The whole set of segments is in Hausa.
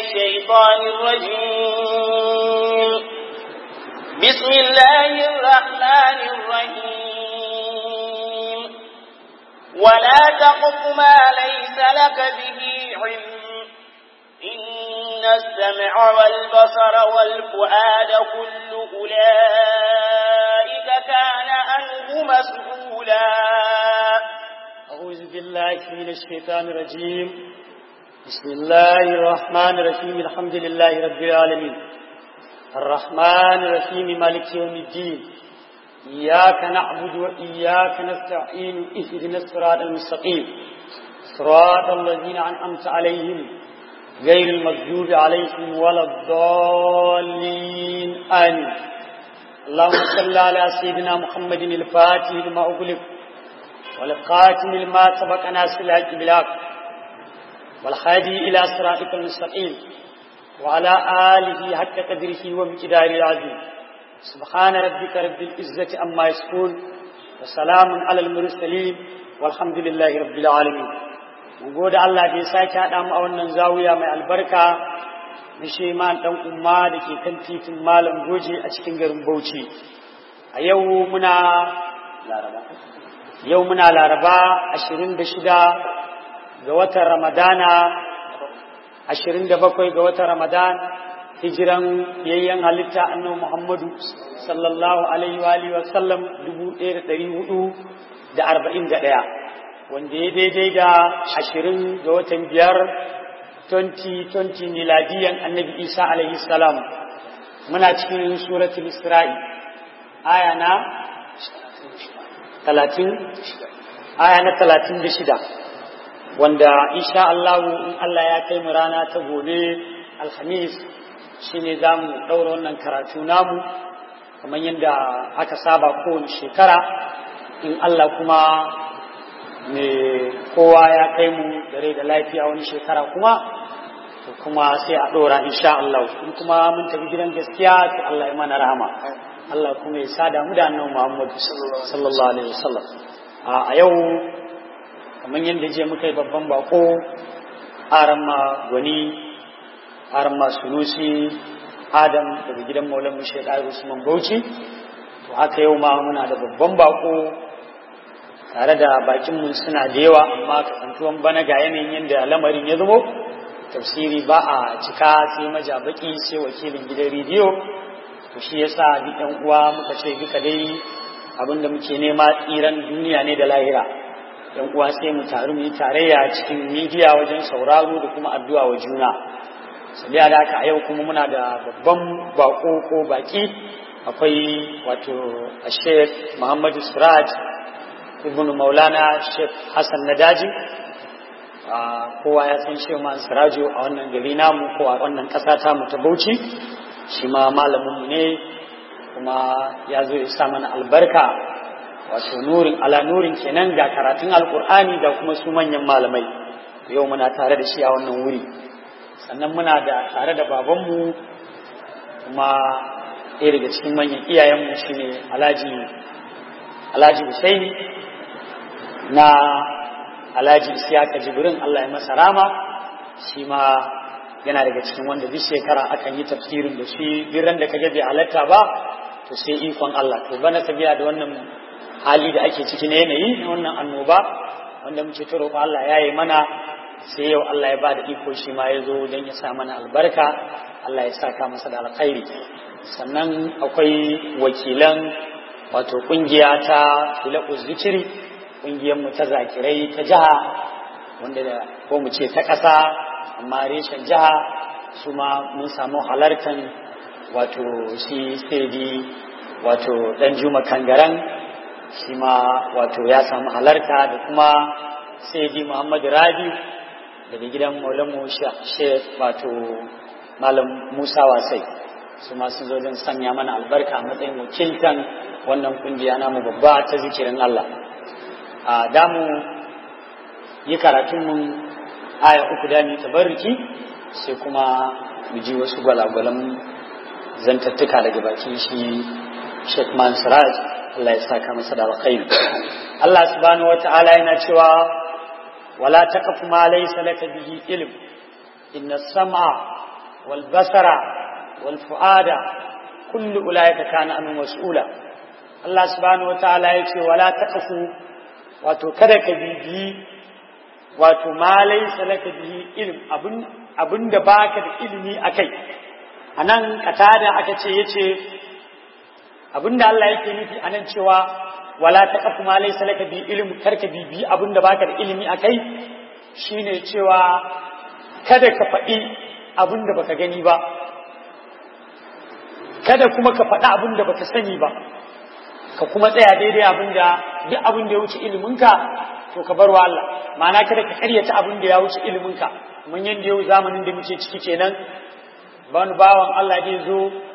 الشيطان الرجيم بسم الله الرحمن الرحيم ولا تقف ما ليس لك به علم إن السمع والبصر والفؤاد كل أولئك كان عنه مسؤولا أعوذ بالله من الشيطان الرجيم بسم الله الرحمن الرحيم الحمد لله رب العالمين الرحمن الرحيم مالك يوم الدين إياك نعبد وإياك نستعين اهدنا الصراط المستقيم صراط الذين أنعمت عليهم غير المغضوب عليهم ولا الضالين آمين اللهم صل على سيدنا محمد الفاتح لما أغلق والقاتم لما سبق ناس الحج بالحق والهادي إلى صراطك المستقيم وعلى آله حق قدره ومقداره العظيم سبحان ربك رب العزة عما يصفون وسلام على المرسلين والحمد لله رب العالمين mun gode Allah da ya sake haɗa mu a wannan zawiya mai albarka na sheman ɗan umma da ke kan titin malam goje a cikin garin Bauchi a yau muna laraba yau muna laraba 26 ga watan ramadana 27 ga watan ramadan hijiran yayyan halitta annabi muhammadu sallallahu alaihi wa alihi wa sallam 1441 wanda ya daidai da 20 ga watan biyar 2020 miladiyan annabi isa alaihi salam muna cikin suratul isra'i aya na talatin aya na talatin da shida wanda insha Allah in Allah ya kai mu rana ta gobe alhamis shine za mu ɗaura wannan karatu namu kamar yadda aka saba kowane shekara in Allah kuma me kowa ya kai mu dare da lafiya wani shekara kuma to kuma sai a ɗora insha Allah in kuma mun tafi gidan gaskiya to Allah ya mana rahama Allah kuma ya sada mu da annabi Muhammad sallallahu alaihi wasallam a yau kamar yadda je muka yi babban bako aran ma gwani aran ma sunusi adam daga gidan maulan mu shek usman bauchi to haka yau ma muna da babban bako tare da bakin mu suna da yawa amma kasantuwan bana ga yanayin yadda lamarin ya zamo tafsiri ba a cika sai majabaki sai wakilin gidan rediyo to shi yasa duk ɗan uwa muka ce duka dai abinda muke nema tsiran duniya ne da lahira ɗan uwa sai mu taru mu yi tarayya cikin midiya wajen sauraro da kuma addu'a wa juna sabiya da haka a yau kuma muna da babban bako ko baki akwai wato Sheikh Muhammadu Siraj ibn Maulana Sheikh Hassan Nadaji kowa ya san Sheikh Muhammad Sirajo a wannan gari namu ko a wannan ƙasa ta mu ta Bauchi shi ma malaminmu ne kuma ya zo ya sa mana albarka wato nurin ala nurin kenan ga karatun alkur'ani da kuma su manyan malamai yau muna tare da shi a wannan wuri sannan muna da tare da babanmu kuma ɗaya daga cikin manyan iyayenmu shine alhaji alhaji husaini na alhaji isiyaka jibrin allah ya masa rama shi ma yana daga cikin wanda duk shekara akan yi tafsirin da shi biran da kage bai halatta ba to sai ikon Allah to bana tabiya da wannan hali da ake ciki na yanayi na wannan annoba wanda muke ta roƙo Allah ya yi mana sai yau Allah ya ba da iko shi ma ya zo don ya sa mana albarka Allah ya saka masa da alkhairi sannan akwai wakilan wato kungiya ta filaku zikiri kungiyar mu ta zakirai ta jiha wanda da ko mu ce ta ƙasa amma reshen jiha su ma mun samu halartan wato shi sai wato dan juma kangaran shi ma wato ya samu halarta da kuma sai muhammadu rabi daga gidan maulamu shek wato malam musa wasai su ma sun zo don sanya mana albarka a matsayin wakiltan wannan kungiya namu babba ta zikirin allah a damu yi karatunmu aya uku da mu tabarruki sai kuma mu ji wasu gwalagwalan zantattuka daga bakin shi Sheikh Mansuraj Allah ya saka masa da alkhairi Allah subhanahu wata'ala yana cewa wala taqfu ma laysa laka bihi ilm inna sam'a wal basara wal fuada kullu ulaika kana anu mas'ula Allah subhanahu wataala yace wala taqfu wato kada ka bibi wato ma laysa laka bihi ilm abun abunda baka da ilimi akai anan katada aka ce yace abinda Allah yake nufi anan cewa wala taqfu ma laysa laka bi ilm karka bibi abinda baka da ilimi akai shine cewa kada ka faɗi abinda baka gani ba kada kuma ka faɗi abinda baka sani ba ka kuma tsaya daidai abinda duk abinda ya wuce iliminka to ka bar wa Allah ma'ana kada ka karyata abinda ya wuce iliminka mun yanda yau zamanin da muke ciki kenan wani bawan Allah zai zo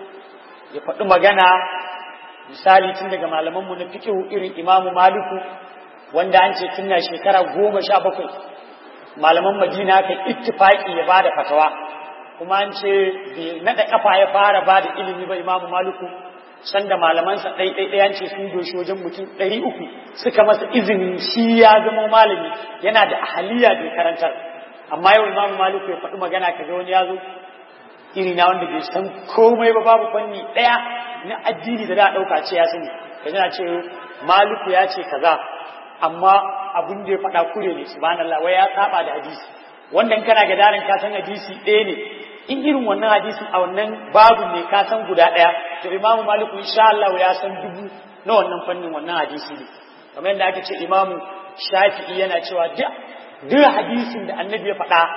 ya faɗi magana misali tun daga malamanmu na fikihu irin imamu maliku wanda an ce tun na shekara goma sha bakwai malaman madina kan ittifaki ya bada fatawa kuma an ce bai naɗa ƙafa ya fara bada ilimi ba imamu maliku sanda malamansa ɗai ɗai ɗayan ce sun doshi wajen mutum ɗari uku suka masa izinin shi ya zama malami yana da ahaliya da karantar amma yau imamu maliku ya faɗi magana kaga wani ya zo iri na wanda bai san komai ba babu fanni ɗaya na addini da za a ɗauka ce ya sani ka yana ce maliku ya ce kaza amma abin da ya faɗa kure ne subhanallah wai ya saba da hadisi wannan kana ga darin ka san hadisi ɗaya ne in irin wannan hadisin a wannan babu ne ka san guda ɗaya to imamu maliku insha Allah ya san dubu na wannan fannin wannan hadisi ne kamar yadda aka ce imamu shafi'i yana cewa duk duk hadisin da annabi ya faɗa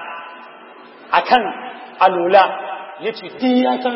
akan alola ya ce duk ya san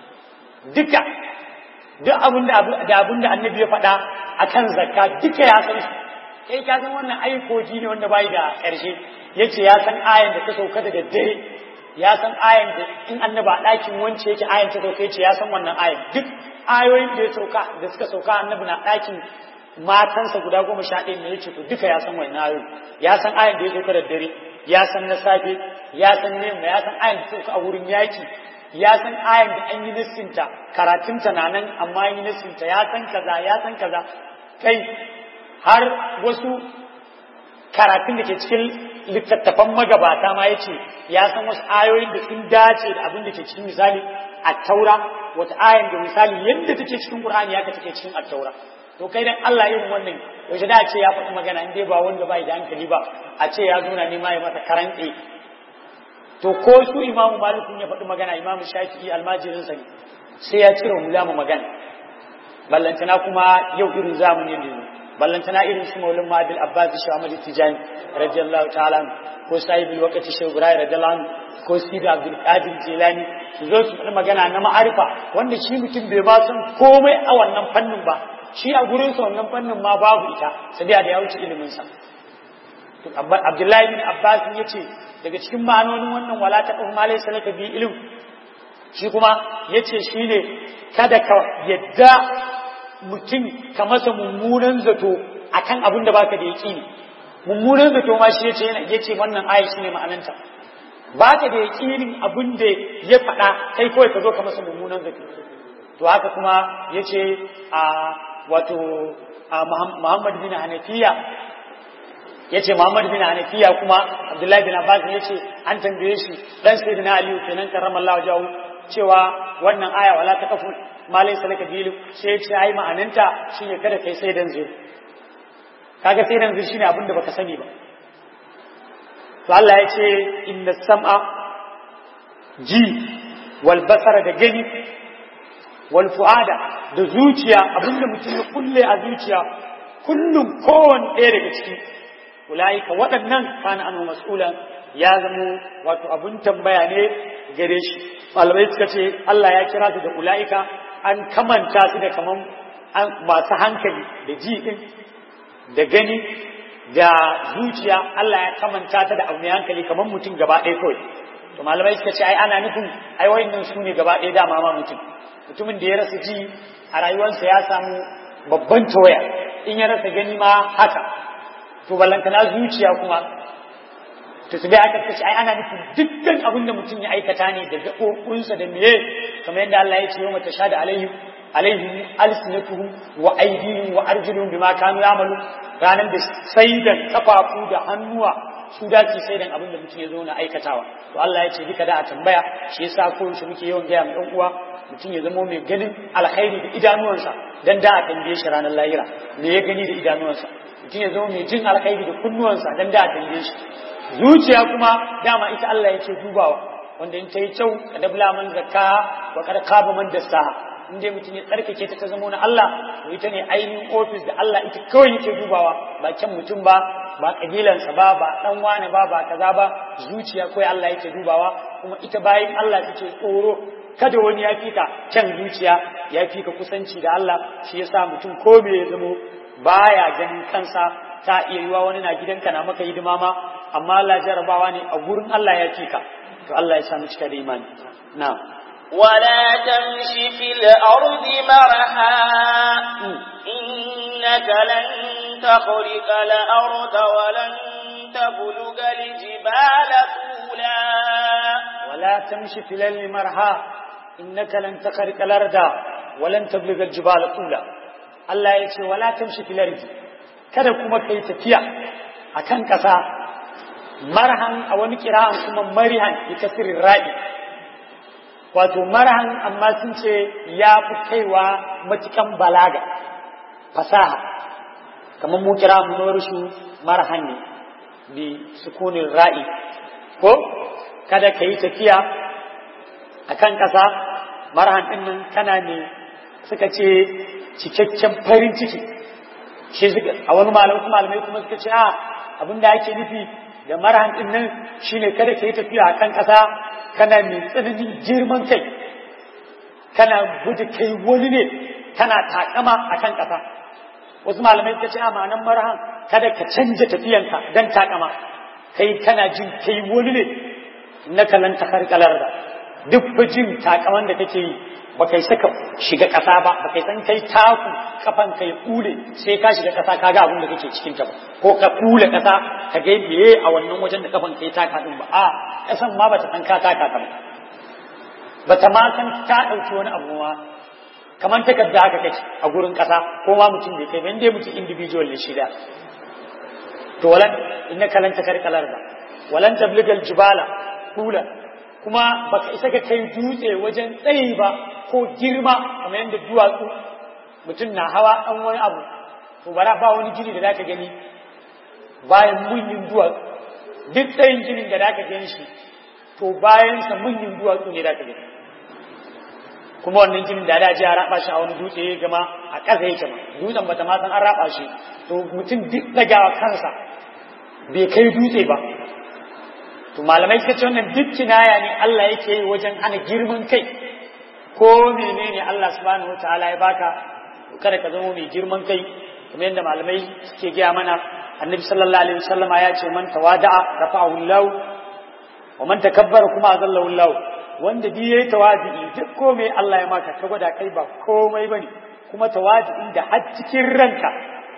duka duk abin da abin da annabi ya faɗa akan zakka duka ya san su kai ka san wannan aikoki ne wanda bai da ƙarshe yace ya san ayan da ta sauka da daddare ya san ayan da in annaba a ɗakin wance yake ayan ta sauka yace ya san wannan ayan duk ayoyin da ya sauka da suka sauka annabi na ɗakin matansa guda goma sha ɗaya ne yace to duka ya san wannan ayoyin ya san ayan da ya sauka da daddare ya san na safe ya san nema ya san ayan da ta sauka a wurin yaki ya san ayan da an yi lissinta karatunta na nan amma an yi lissinta ya san kaza ya san kaza kai har wasu karatun da ke cikin littattafan magabata ma ya ce ya san wasu ayoyin da sun dace da abin da ke cikin misali a taura wata ayan da misali yadda take cikin qur'ani ya take cikin at-taura to kai dan Allah yin wannan yaushe da ce ya faɗi magana in dai ba wanda bai da hankali ba a ce ya zo na nema ya mata karantse to ko su imamu malikun ya faɗi magana imamu shafi'i almajirin sa ne sai ya cire mu mu magana ballantana kuma yau irin zamanin da ballantana irin su maulin mabil abbas shi ahmad tijani radiyallahu ta'ala ko sahibul waqti shi ibrahim radiyallahu anhu ko sidi abdul qadir jilani su zo su faɗi magana na ma'arifa wanda shi mutum bai ba san komai a wannan fannin ba shi a gurin sa wannan fannin ma babu ita sai da ya wuce ilimin sa to abdullahi bin abbas yace daga cikin ma'anonin wannan wala ta kuma malai salaka bi ilim shi kuma yace shine kada ka yadda mutum ka masa mummunan zato akan abin da baka da yaqini mummunan zato ma shi yace yana yace wannan aya shine ma'ananta baka da yaqinin abin da ya faɗa kai kawai ka zo ka masa mummunan zato to haka kuma yace a wato Muhammad bin Hanafiya yace Muhammad bin Hanafiya kuma Abdullahi bin Abbas yace an tambaye shi dan sayyidina Ali kenan karramallahu jahu cewa wannan aya wala taqfu ma laysa laka bilu sai yace ai ma'ananta shine kada kai sai dan zai kaga sai dan zai shine abin da baka sani ba to Allah yace inna sam'a ji wal basara da gani wal fuada da zuciya abinda mutum ya kulle a zuciya kullum kowanne ɗaya daga ciki ulaika waɗannan kana anu mas'ulan ya zamo wato abun tambaya ne gare shi malamai suka ce Allah ya kira su da ulaika an kamanta su da kaman masu hankali da ji din da gani da zuciya Allah ya kamanta ta da abu mai hankali kaman mutum gaba ɗaya kawai to malamai suka ce ai ana nufin ai wayannan su ne gaba ɗaya dama ma mutum mutumin da ya rasa ji a rayuwarsa ya samu babban tawaya in ya rasa gani ma haka to ballantana zuciya kuma to su bai aka kace ai ana nufin dukkan abin da mutum ya aikata ne da gaɓoɓinsa da meye kamar yadda Allah ya ce yau mata shada alaihim alaihim alsinatuhum wa aydihim wa arjuluhum bima kanu ya'malu ranan da sai da kafafu da hannuwa su dace sai dan abin da mutum ya zo na aikatawa to Allah ya ce duka da a tambaya shi yasa ko shi muke yawan gaya mu uwa mutum ya zama mai ganin alkhairi da idanuwansa dan da a tambaye shi ranar lahira me ya gani da idanuwansa mutum ya zama mai jin alkhairi da kunnuwansa dan da a tambaye shi zuciya kuma dama ita Allah yake dubawa wanda in ta yi kyau ka dabla man zakka wa kada kaba man dassaha in dai mutum ya tsarkake ta ta zama na Allah to ita ne ainihin ofis da Allah ita kawai yake dubawa ba kyan mutum ba ba kabilansa ba ba dan wane ba ba kaza ba zuciya kawai Allah yake dubawa kuma ita bayan Allah take tsoro kada wani ya fika kyan zuciya ya fika kusanci da Allah shi yasa mutum ko me ya zamo baya ganin kansa ta iya yiwa wani na gidanka na maka hidima ma amma Allah jarabawa ne a gurin Allah ya fika to Allah ya sa mu cika da imani na'am ولا تمش في الأرض مرحا إنك لن تخرق الأرض ولن تبلغ الجبال طولا ولا تمشي في الأرض مرحا إنك لن تخرق الأرض ولن تبلغ الجبال طولا Allah ya ce wala tamshi fil ardi kada kuma kai tafiya akan kasa marhan a wani kira'an kuma marihan bi kasirin ra'i wato marhan amma sun ce ya fi kaiwa matukan balaga fasaha kamar mu kira mu rushu marhan ne bi sukunin ra'i ko kada ka yi tafiya akan kasa marhan din nan kana ne suka ce cikakken farin ciki shi a wani malamai malamai kuma suka ce a abin da ake nufi da marhan din nan shine kada ka yi tafiya a kan ƙasa kana mai tsananin girman kai kana gudu kai wani ne kana takama a kan ƙasa wasu malamai suka ce a ma'anan marhan kada ka canja tafiyanka don takama kai kana jin kai wani ne na kalan takarkalar da duk jin takaman da kake yi ba kai saka shiga ƙasa ba ba kai san kai taku kafan kai kule sai ka shiga ƙasa ka ga abin da kake cikin ta ba ko ka kule ƙasa ka ga meye a wannan wajen da kafan kai taka din ba a ƙasan ma bata san ka taka ta ba bata ma san ta ɗauki wani abu ma kamar takarda haka kake a gurin ƙasa ko ma mutum bai kai ba inda mutum individual ne shi da to walan innaka lan takarkalar da walan tabligal jibala kula kuma baka isa ka kai dutse wajen tsayi ba ko girma kamar yadda duwatsu mutum na hawa ɗan wani abu to bara ba wani gini da zaka gani bayan munyin duwatsu duk tsayin ginin da zaka gani shi to bayan sa munyin duwatsu ne zaka gani kuma wannan ginin da da ji a raba shi a wani dutse ya gama a ƙasa yake ma dutsen bata ma san an raba shi to mutum duk dagawa kansa bai kai dutse ba to malamai suka ce wannan duk kinaya ne Allah yake yi wajen hana girman kai ko menene Allah subhanahu wataala ya baka kada ka zama mai girman kai kuma yadda malamai suke gaya mana annabi sallallahu alaihi wasallama ya ce man tawada'a rafa'ahu Allah wa man takabbara kuma azallahu Allah wanda bi yayi tawadi duk komai Allah ya maka ka gwada kai ba komai bane kuma tawadi da har cikin ranka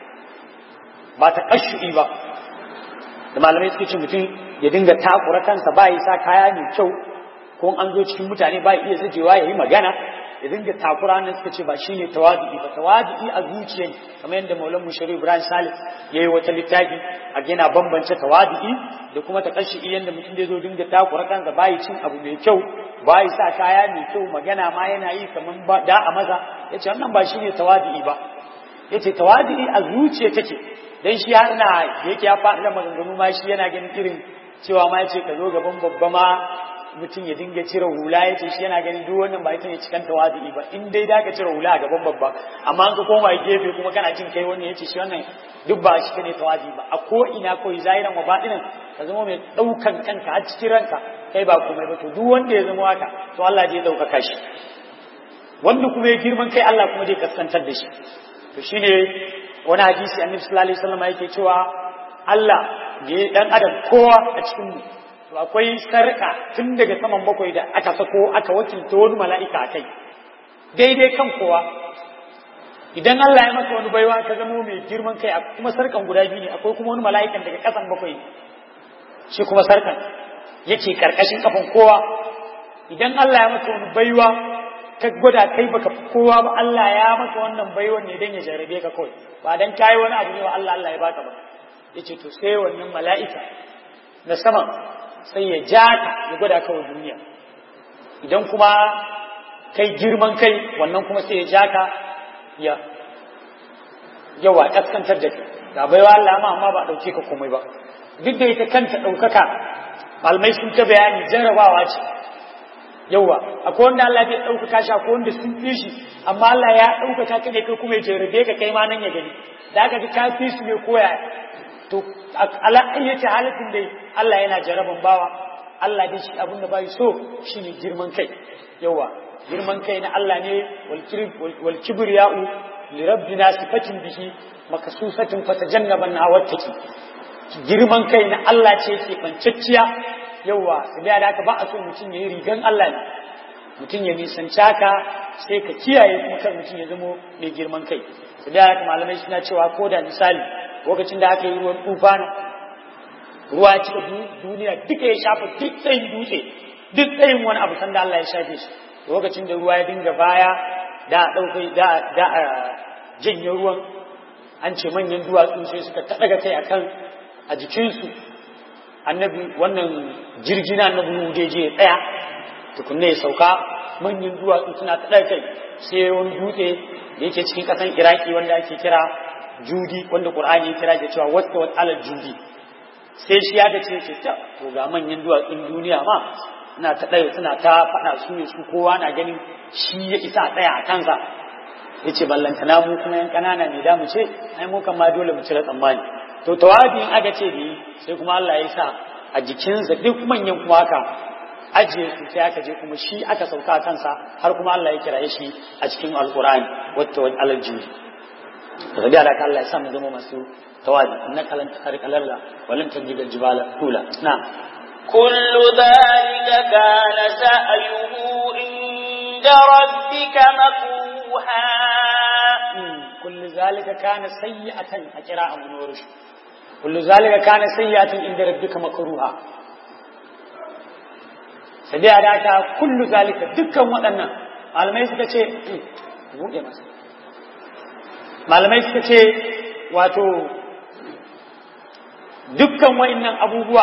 ba ta kashui ba da malamai suke ce mutum ya dinga takura kansa ba ya sa kaya mai kyau ko an zo cikin mutane ba iya zajewa ya yi magana ya dinga takura nan suka ce ba shine tawadi ba tawadi a zuciya ne kamar yadda maulan mushari ibrahim salih ya yi wata littafi a gina bambance tawadi da kuma ta kashi yadda mutum zai zo dinga takura kansa ba cin abu mai kyau ba ya sa kaya mai kyau magana ma yana yi kamar da a maza ya ce wannan ba shine tawadi ba ya ce tawadi a zuciya take dan shi har na yake ya faɗi da maganganu ma shi yana ganin irin cewa ma yace ka zo gaban babba ma mutum ya dinga cire hula yace shi yana ganin duk wannan ba ita ne cikan tawazi ba in dai da ka cire hula a gaban babba amma an ka koma gefe kuma kana jin kai wannan yace shi wannan duk ba shi ne tawazi ba a ko ina ko zahiran wa batinin ka zama mai daukan kanka a cikin ranka kai ba komai ba to duk wanda ya zama haka to Allah zai dauka shi wanda kuma ya girman kai Allah kuma zai kaskantar da shi to shine wani hadisi annabi sallallahu alaihi wasallam yake cewa Allah ne dan adam kowa a cikin mu to akwai sarka tun daga saman bakwai da aka sako aka wakilta wani mala'ika kai daidai kan kowa idan Allah ya maka wani baiwa ka zama mai girman kai kuma sarkan guda biyu ne akwai kuma wani mala'ikan daga kasan bakwai shi kuma sarkan yake karkashin kafan kowa idan Allah ya maka wani baiwa ka gwada kai baka fi kowa ba Allah ya maka wannan baiwan ne dan ya jarabe ka kawai ba dan kai wani abu ne ba Allah Allah ya baka ba yace to sai wannan mala'ika na saman sai ya ja ka ya gwada ka wa duniya idan kuma kai girman kai wannan kuma sai ya ja ka ya yawa kaskantar da kai ga baiwa Allah ma amma ba dauke ka komai ba duk da ita kanta daukaka malamai sun ta bayani jarrabawa ce yawa akwai wanda Allah bai daukaka shi akwai wanda sun fi shi amma Allah ya daukaka ka ne kai kuma ya jarrabe ka kai ma nan ya gani da aka ji ka fi su ne koya to ala ayyati halatin dai Allah yana jaraban bawa Allah dai shi abin da bai so shine girman kai yawa girman kai na Allah ne wal kibriya'u li rabbina sifatin bihi makasusatin fatajannaban hawattaki girman kai na Allah ce ke bancacciya yawa sai da haka ba a so mutum yayi rigan Allah ne mutum ya nisanci haka sai ka kiyaye kuma kar mutum ya zamo mai girman kai sai da haka malamai suna cewa ko da misali lokacin da aka yi ruwan tufana ruwa ya cika duniya duka ya shafa duk tsayin dutse duk tsayin wani abu sanda Allah ya shafe shi lokacin da ruwa ya dinga baya da ɗaukai da da janye ruwan an ce manyan duwatsu sai suka taɗaga kai akan a jikinsu annabi wannan jirgi na annabi Nuhu je ya tsaya tukunne ya sauka manyan duwatsu suna taɗaga kai sai wani dutse da yake cikin ƙasan Iraki wanda ake kira judi wanda qur'ani ya kira da cewa wata wata alal judi sai shi ya ga ce ce ta to ga manyan duwatsun duniya ma suna ta ɗaya suna ta faɗa su ne su kowa na ganin shi ya isa ɗaya a kansa ya ce ballantana mu kuma yan ƙanana ne da mu ce ai mu kan ma dole mu cire tsammani to tawabin aka ce da sai kuma Allah ya sa a jikinsa duk manyan kuma haka ajiye su sai aka je kuma shi aka sauka a kansa har kuma Allah ya kiraye shi a cikin alqur'ani wata wata alal judi to da ka Allah ya sa mu zama masu tawadi innaka lan takhriqa lalla wa lan tajida jibala tula na kullu dhalika kana sa'yuhu inda rabbika makruha kullu zalika kana sayyi'atan a qira'an nurush kullu zalika kana sayyi'atan inda rabbika makruha sai da ka kullu zalika dukkan waɗannan malamai suka ce buɗe masa malamai suka ce wato dukkan wa'innan abubuwa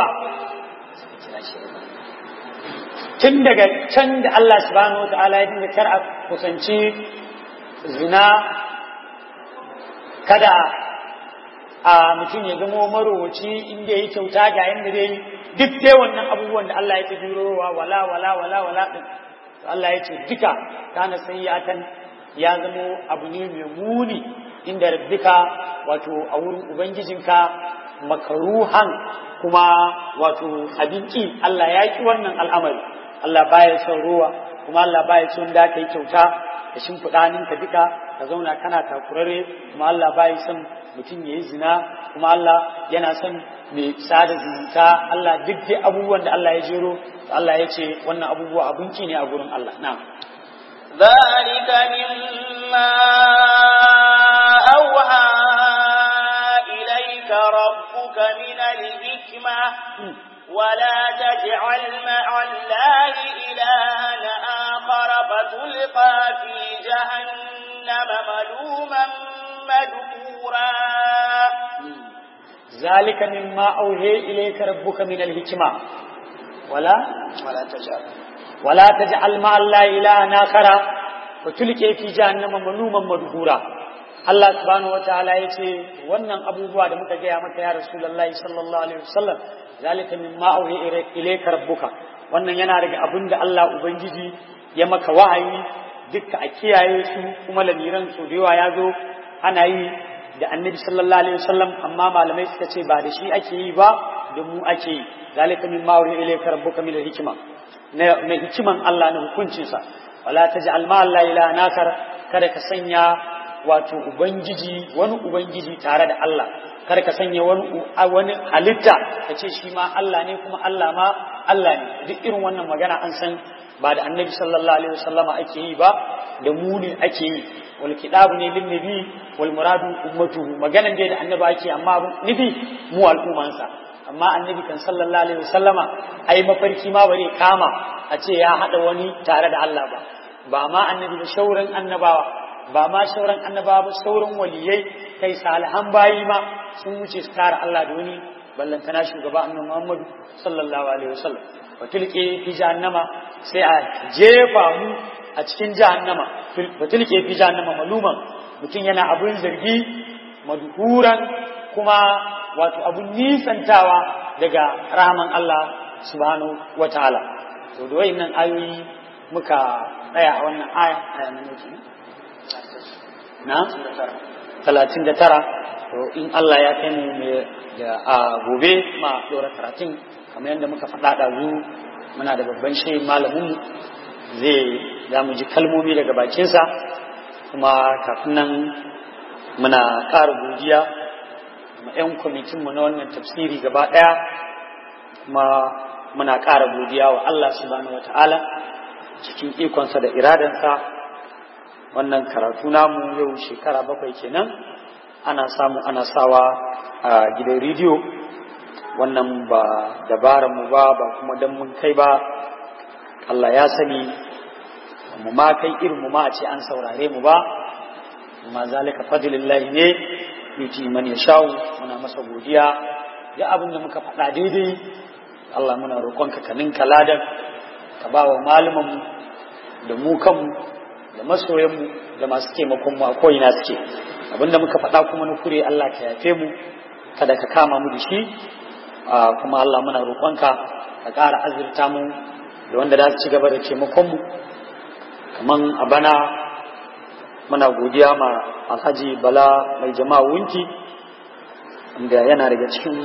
tun daga can da Allah subhanahu wa ta'ala ya dinga kar a kusanci zina kada a mutum ya zama marowaci inda ya kyauta ga yadda dai duk dai wannan abubuwan da Allah ya ta jurowa wala wala wala wala din Allah ya ce duka kana sayyatan ya zamo abu ne mai muni inda rabbika wato a wurin ubangijinka makaruhan kuma wato abinci Allah ya ki wannan al'amari Allah baya son ruwa kuma Allah baya son da ka yi kyauta da shimfiɗa ninka duka ka zauna kana takurare kuma Allah baya son mutum ya yi zina kuma Allah yana son mai sada zumunta Allah duk dai abubuwan da Allah ya jero Allah ya ce wannan abubuwa abinci ne a gurin Allah na'am ذلك مما أوحى إليك ربك من الحكمة ولا تجعل مع الله إلها آخر فتلقى في جهنم ملوما مدحورا ذلك مما أوحي إليك ربك من الحكمة ولا ولا تجعل ولا تجعل مع الله إلها آخر وتلقي في جهنم ملوما مدحورا Allah subhanahu wa ta'ala ya ce wannan abubuwa da muka gaya maka ya Rasulullahi sallallahu alaihi wasallam zalika mimma auhi ilayka rabbuka wannan yana daga abin da Allah ubangiji ya maka wahayi dukka a kiyaye su kuma lamiran su da yawa ya zo ana yi da annabi sallallahu alaihi wasallam amma malamai suka ce ba da shi ake yi ba da mu ake yi zalika mimma auhi ilayka rabbuka min hikima na hikiman Allah na hukuncinsa wala taj'al ma Allah ila nakar kada ka sanya wato ubangiji wani ubangiji tare da Allah kada ka sanya wani wani halitta ka ce shi ma Allah ne kuma Allah ma Allah ne duk irin wannan magana an san ba da annabi sallallahu alaihi wasallama ake yi ba da mu ne ake yi wal kitabu ne lin nabi wal muradu ummatuhu maganan dai da annabi ake amma nabi mu al'ummansa amma annabi kan sallallahu alaihi wasallama ai mafarki ma bare kama a ce ya hada wani tare da Allah ba ba ma annabi da shauran annabawa ba ma shauran annabawa ba sauran waliyai kai salihan bayi ma sun wuce su tara Allah da wani ballan kana shugaba annabi Muhammad sallallahu alaihi wasallam wa tilqi fi jahannama sai a jefa mu a cikin jahannama wa tilqi fi jahannama maluman mutum yana abun zargi madhuran kuma wato abun nisantawa daga rahaman Allah subhanahu wataala to da wayannan ayoyi muka tsaya a wannan aya aya na ne na 39 to in Allah ya kai mu da a gobe ma dora karatun kamar yadda muka faɗa ɗazu muna da babban shehin malamin zai za mu ji kalmomi daga bakinsa kuma kafin nan muna ƙara godiya ma 'yan kwamitinmu na wannan tafsiri gaba ɗaya kuma muna ƙara godiya wa Allah subhanahu wa ta'ala cikin ikonsa da iradansa wannan karatu namu yau shekara bakwai kenan ana samu ana sawa a gidan rediyo wannan ba dabarar mu ba ba kuma dan mun kai ba Allah ya sani mu ma kai irin mu ma a ce an saurare mu ba ma zalika fadlillahi ne yuti man yashau muna masa godiya ya abin da muka faɗa daidai Allah muna roƙonka ka ninka ladan ka ba wa malaman mu da mu kanmu da masoyan mu da masu taimakon mu a ko'ina suke abinda muka faɗa kuma na kure Allah ka yafe mu kada ka kama mu da shi kuma Allah muna roƙonka ka ƙara azurta mu da wanda za su ci gaba da taimakon mu kaman a bana muna godiya ma alhaji bala mai jama'a wunti inda yana daga cikin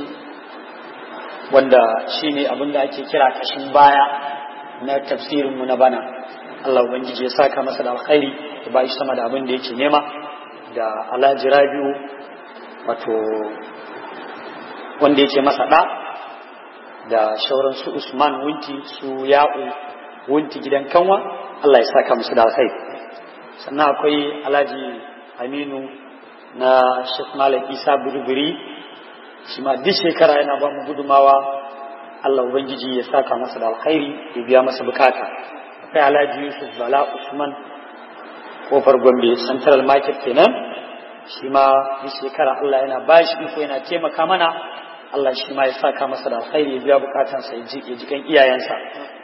wanda shine abin da ake kira kashin baya na tafsirin mu na bana Allah ubangiji ya saka masa da alkhairi ya ba shi sama da abin da yake nema da alhaji rabiu wato wanda yake masa ɗa da shauran su usman wunti su ya'u wunti gidan kanwa Allah ya saka musu da alkhairi sannan akwai alhaji aminu na shek malam isa burburi shi ma duk shekara yana ba mu gudumawa Allah ubangiji ya saka masa da alkhairi ya biya masa bukata akwai alhaji yusuf bala usman kofar gombe central market kenan shi ma duk shekara Allah yana ba shi iko yana taimaka mana Allah shi ma ya saka masa da alkhairi ya biya bukatansa ya ji kan iyayensa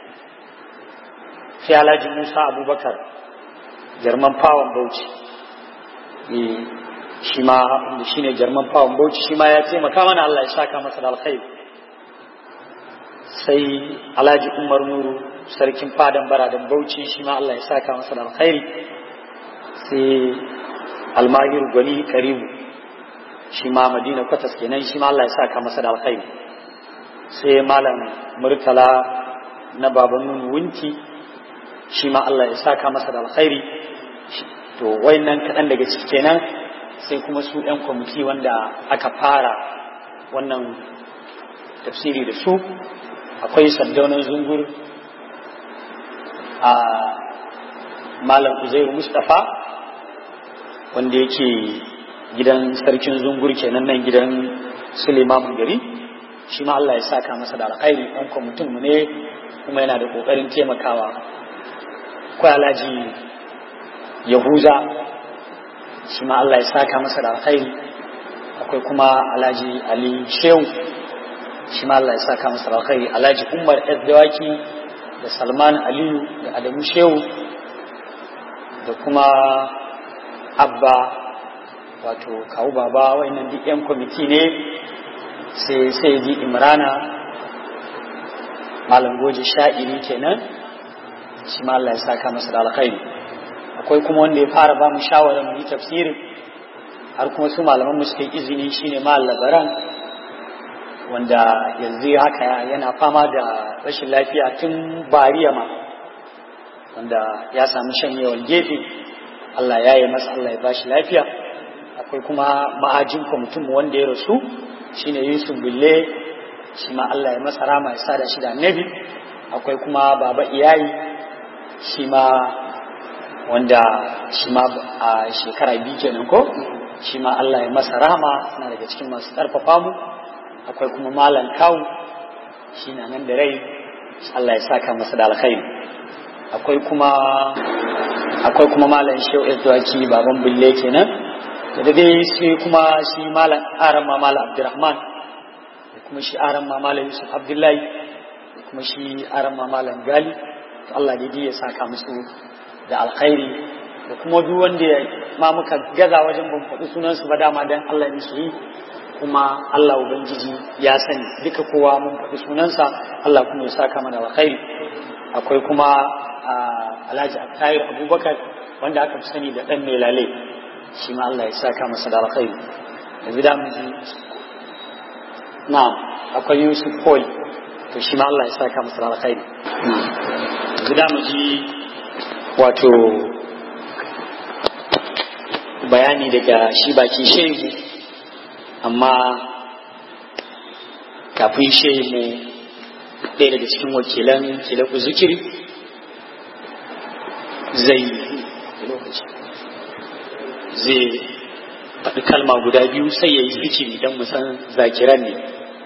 sai alhaji musa abubakar jarman fawon bauchi shi ma inda shi ne jarman fawon bauchi shi ma ya taimaka mana Allah ya saka masa da alkhairi sai alhaji umar nuru sarkin fadan baradan bauchi shi ma Allah ya saka masa da alkhairi sai almahir gwani karibu shi ma madina kwatas kenan shi ma Allah ya saka masa da alkhairi sai malam murtala na baban nunu wunti shi ma Allah ya saka masa da alkhairi to wayannan kaɗan daga ciki kenan sai kuma su ɗan kwamiti wanda aka fara wannan tafsiri da su akwai sandaunan zungur a malam uzairu mustapha wanda yake gidan sarkin zungur kenan nan gidan suleiman gari shi ma Allah ya saka masa da alkhairi ɗan kwamitin mu ne kuma yana da ƙoƙarin taimakawa akwai alhaji yahuza shi ma Allah ya saka masa da alkhairi akwai kuma alhaji ali shehu shi ma Allah ya saka masa da alkhairi alhaji umar dawaki da salman aliyu da adamu shehu da kuma abba wato kawu baba wa'annan duk yan kwamiti ne sai sai ji imrana malam goje sha'iri kenan shi ma Allah ya saka masa da alkhairi akwai kuma wanda ya fara ba mu shawarar mu yi tafsirin har kuma su malaman mu suka yi izini shine mal labaran wanda yanzu haka yana fama da rashin lafiya tun bariya ma wanda ya samu shanyewar gefe Allah ya yi masa Allah ya bashi lafiya akwai kuma ma'ajin kwamitin mu wanda ya rasu shine Yusuf Bille shi ma Allah ya masa rama ya sada shi da annabi akwai kuma baba iyayi shi ma wanda shi ma a shekara biyu kenan ko shi ma Allah ya masa rahama na daga cikin masu ƙarfafa mu akwai kuma malam kawu shi na nan da rai Allah ya saka masa da alkhairi akwai kuma akwai kuma malam shehu Ezwaki baban bulle kenan da dai sai kuma shi malam arama malam Abdurrahman kuma shi aran mamalan yusuf abdullahi kuma shi aran mamalan gali to Allah dai ya saka musu da alkhairi da kuma duk wanda ma muka gaza wajen ban faɗi sunansu ba dama dan Allah ne su yi kuma Allah ubangiji ya sani duka kowa mun faɗi sunansa Allah kuma ya saka mana alkhairi akwai kuma Alhaji Attayir Abubakar wanda aka fi sani da ɗan Melale shi ma Allah ya saka masa da alkhairi yanzu da mu ji na'am akwai Yusuf Paul to shi ma Allah ya saka masa da alkhairi yanzu da mu ji wato bayani daga shi baki shehu amma kafin shehu ɗaya daga cikin wakilan kilaku zikiri zai lokaci zai faɗi kalma guda biyu sai ya yi zikiri don musan zakiran ne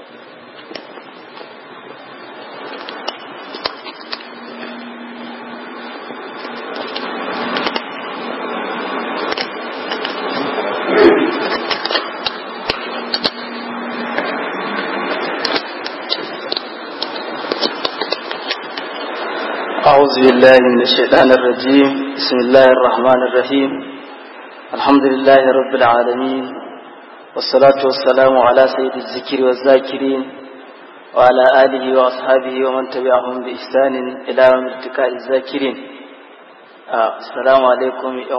أعوذ بالله من الشيطان الرجيم بسم الله الرحمن الرحيم الحمد لله رب العالمين والصلاة والسلام على سيد الذكر والذاكرين وعلى آله وأصحابه ومن تبعهم بإحسان إلى يوم التقاء الذاكرين آه السلام عليكم يا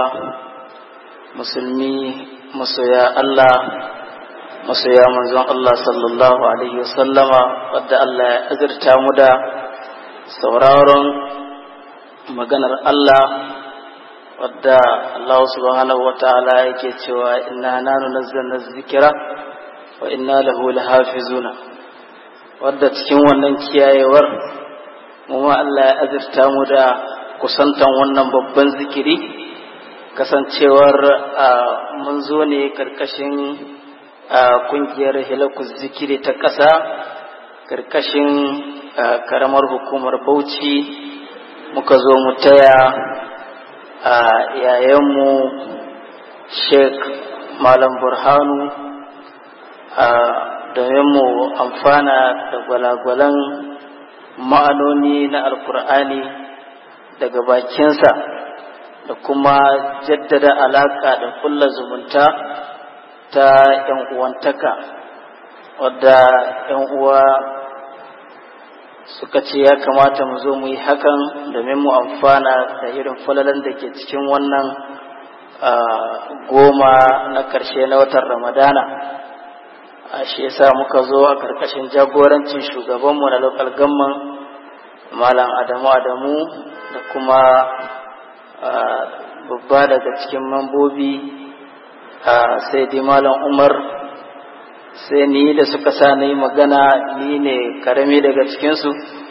مسلمي مسويا الله مسويا منزون الله صلى الله عليه وسلم ود الله أزرتا مدى sauraron maganar Allah wadda Allah subhanahu wata'ala yake cewa inna nanu nazzalna zikira wa inna lahu lahafizuna wadda cikin wannan kiyayewar mu ma Allah ya azurta mu da kusantan wannan babban zikiri kasancewar mun zo ne karkashin kungiyar hilakuz zikiri ta ƙasa karkashin karamar hukumar bauchi muka zo mu taya a yayanmu sheik malam burhanu domin mu amfana da gwalagwalan ma'anoni na alkur'ani daga bakinsa da kuma jaddada alaka da kulla zumunta ta 'yan uwantaka wadda 'yan uwa suka ce ya kamata mu zo mu yi hakan domin mu amfana da irin falalan da ke cikin wannan goma na ƙarshe na watan ramadana a shi yasa muka zo a ƙarƙashin jagorancin shugabanmu na lokal gamman malam adamu adamu da kuma babba daga cikin mambobi sai dai malam umar sai ni da suka sa na yi magana ni ne karami daga cikinsu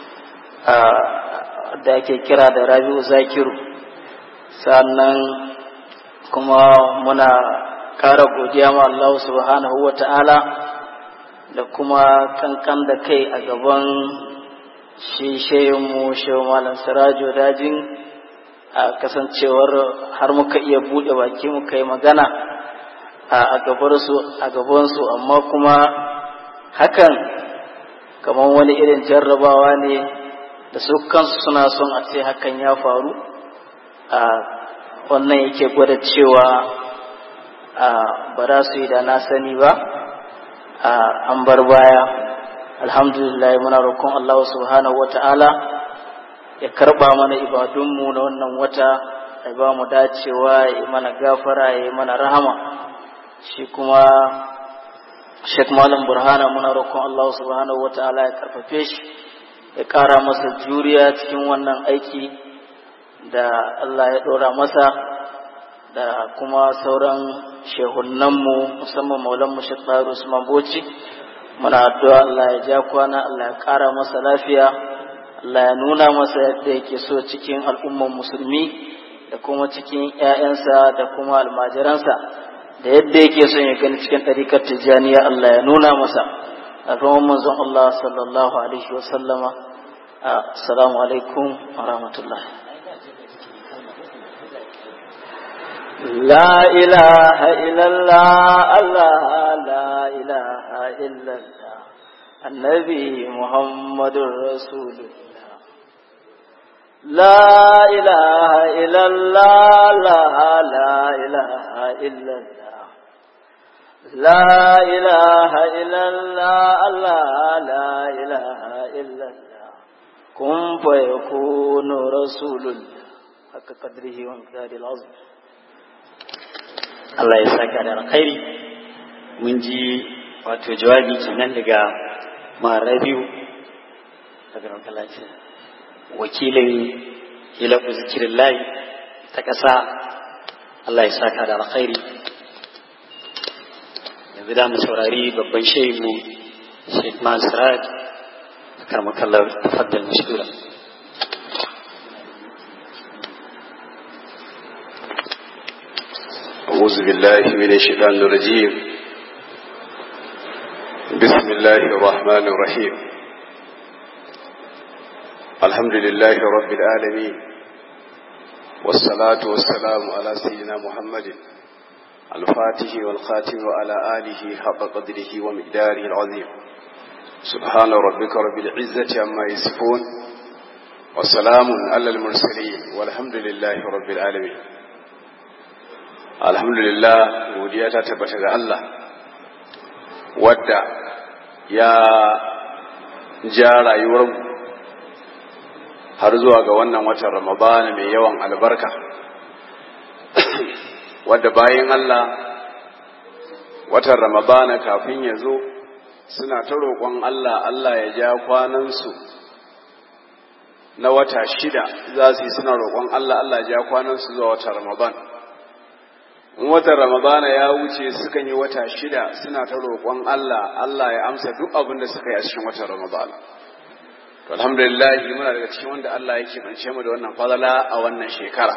da ake kira da rabi'u zakiru sannan kuma muna ƙara godiya ma Allah subhanahu wa ta'ala da kuma kankan da kai a gaban shi shayinmu shehu malam sirajo dajin a kasancewar har muka iya buɗe baki muka yi magana a gabansu amma kuma hakan kamar wani irin jarrabawa ne da su kansu suna son a ce hakan ya faru a wannan yake gwada cewa ba za su yi da na sani ba an bar baya alhamdulillah muna roƙon Allah subhanahu wa ta'ala ya karɓa mana ibadunmu na wannan wata ya ba mu dacewa ya mana gafara ya mana rahama shi kuma Sheikh Malam Burhana muna roƙon Allah subhanahu wa ta'ala ya karfafe shi ya ƙara masa juriya cikin wannan aiki da Allah ya ɗora masa da kuma sauran shehunanmu musamman maulanmu Sheikh Bayar Usman Boci muna addu'a Allah ya ja kwana Allah ya ƙara masa lafiya Allah ya nuna masa yadda yake so cikin al'umman musulmi da kuma cikin ‘ya'yansa da kuma almajiransa da yadda yake son ya gani cikin ɗarikar tijjaniya Allah ya nuna masa a ruwan manzon Allah sallallahu alaihi wasallama assalamu alaikum wa rahmatullah لا إله إلا الله الله لا إله إلا الله النبي محمد رسول الله لا إله إلا الله لا لا إله إلا الله لا إله إلا الله الله لا إله إلا الله كن فيكون رسول الله حق قدره ومقداره العظيم Allah ya saka da alkhairi mun ji wato jawabi kenan daga marabiu daga rankalacin wakilin hilafu zikirin layi ta ƙasa Allah ya saka da alkhairi yanzu da mu saurari babban shehu Sheikh Mansurad karmakallar tafaddal mashkura أعوذ بالله من الشيطان الرجيم بسم الله الرحمن الرحيم الحمد لله رب العالمين والصلاة والسلام على سيدنا محمد الفاتح والخاتم وعلى آله حق قدره ومقداره العظيم سبحان ربك رب العزة عما يصفون وسلام على المرسلين والحمد لله رب العالمين alhamdulillah godiya ta tabbata ga Allah wadda ya ja rayuwar har zuwa ga wannan watan ramadana mai yawan albarka wadda bayan Allah watan ramadana kafin ya zo suna ta roƙon Allah Allah ya ja kwanansu na wata shida za su yi suna roƙon Allah Allah ya ja kwanansu zuwa watan ramadana in watan ramadana ya wuce sukan yi wata shida suna ta roƙon Allah Allah ya amsa duk abin da suka yi a cikin watan ramadana to alhamdulillah muna daga cikin wanda Allah yake bance mu da wannan fadala a wannan shekara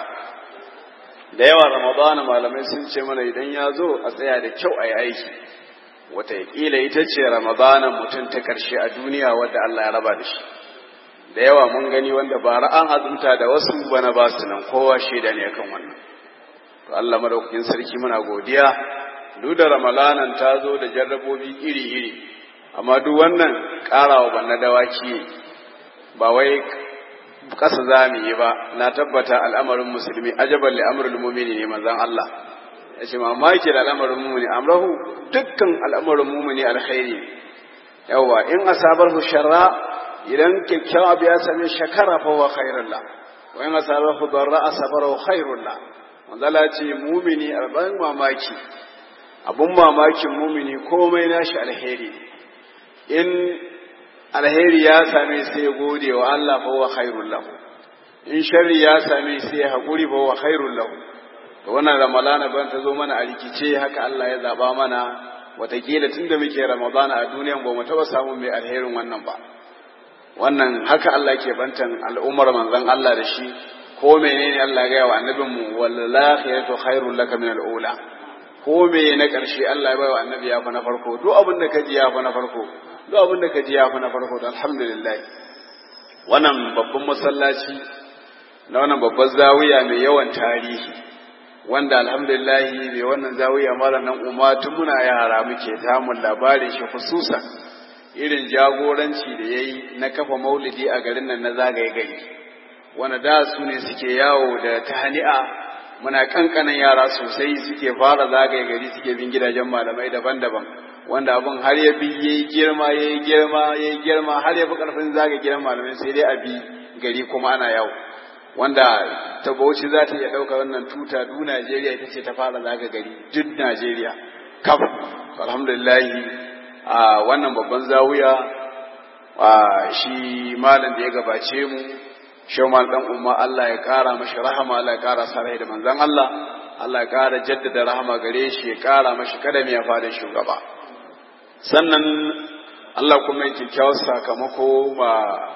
da yawa ramadana malamai sun ce mana idan ya zo a tsaya da kyau a yi aiki wataƙila ita ce ramadana mutum ta ƙarshe a duniya wadda Allah ya raba da shi da yawa mun gani wanda bara an azumta da wasu bana ba su nan kowa shaida ne akan wannan to Allah madaukakin sarki muna godiya duk da ramalanan ta zo da jarrabobi iri-iri amma duk wannan karawa banna dawaki ba wai kasa za mu yi ba na tabbata al'amarin musulmi ajaban li amrul mu'mini ne manzon Allah yace mamaki da al'amarin mu'mini amrahu dukkan al'amarin mu'mini alkhairi yawa in asabarhu sharra idan kyakkyawa abu ya same shakara fa huwa khairul la wa in asabarhu darra asabara khairul la manzala ce mumini abin mamaki abun mamakin mumini komai nashi alheri in alheri ya same sai ya gode wa Allah fa wa khairul lahu in sharri ya same sai ya haƙuri fa wa khairul lahu to wannan ramadana ban ta zo mana a rikice haka Allah ya zaba mana watakila tunda muke ramadana a duniyan ba mu taɓa samun mai alherin wannan ba wannan haka Allah ke bantan al'ummar manzon Allah da shi ko menene Allah ya gaya wa annabin mu wallahi khairul laka min al-ula ko me na karshe Allah ya bai wa annabi ya fa na farko duk abin da kaji ya fa na farko duk abin da kaji ya fa na farko to alhamdulillah wannan babban masallaci na wannan babban zawiya mai yawan tarihi wanda alhamdulillah mai wannan zawiya mara nan umma tun muna yara muke tamun labarin shi khususan irin jagoranci da yayi na kafa maulidi a garin nan na zagaye gari wanda da su ne suke yawo da tahani'a muna kankanan yara sosai suke fara zagaye gari suke bin gidajen malamai daban-daban wanda abin har ya bi yayi girma yayi girma yayi girma har ya fi karfin zagaye gidan malamai sai dai a bi gari kuma ana yawo wanda ta Bauchi za ta iya ɗauka wannan tuta du Najeriya ita ce ta fara zaga gari duk Najeriya kaf alhamdulillah a wannan babban zawiya a shi malam da ya gabace mu shawmal dan umma Allah ya kara mashi rahama Allah ya kara sarai da manzon Allah Allah ya kara jaddada rahama gare shi ya kara mashi kadami ya fada shugaba sannan Allah kuma ya kyakkyawar sakamako ma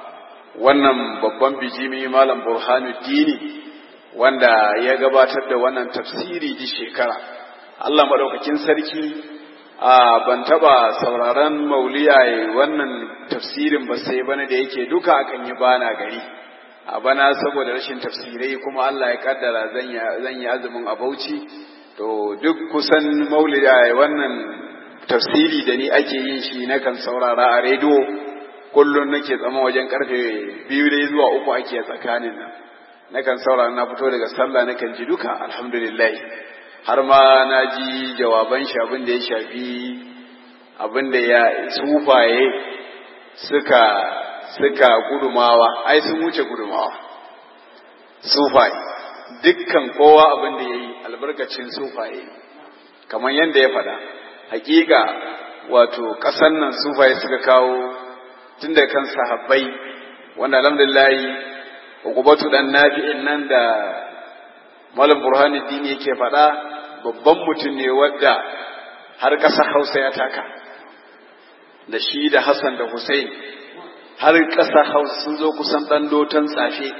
wannan babban bijimi malam burhanuddini wanda ya gabatar da wannan tafsiri di shekara Allah madaukakin sarki a ban taba sauraron mauliya wannan tafsirin ba sai bana da yake duka akan yi bana gari a bana saboda rashin tafsirai kuma Allah ya kaddara zan yi azumin a Bauchi to duk kusan maulida wannan tafsiri da ni ake yin shi na kan saurara a rediyo kullum nake tsama wajen karfe biyu dai zuwa uku ake tsakanin nan na kan saurara na fito daga sallah na kan ji duka alhamdulillah har ma na ji jawaban shi abin da ya shafi abin da ya sufaye suka suka gudumawa ai sun wuce gudumawa sufaye dukkan kowa abin da ya yi albarkacin sufaye kamar yadda ya faɗa hakika wato ƙasan nan sufaye suka kawo tun da kan sahabbai wanda alhamdulillahi ukubatu dan nafi'in nan da malam burhanuddin yake faɗa babban mutum ne wadda har ƙasa hausa ya taka da shi da hassan da hussein har ƙasa hausa sun zo kusan ɗan doton tsafe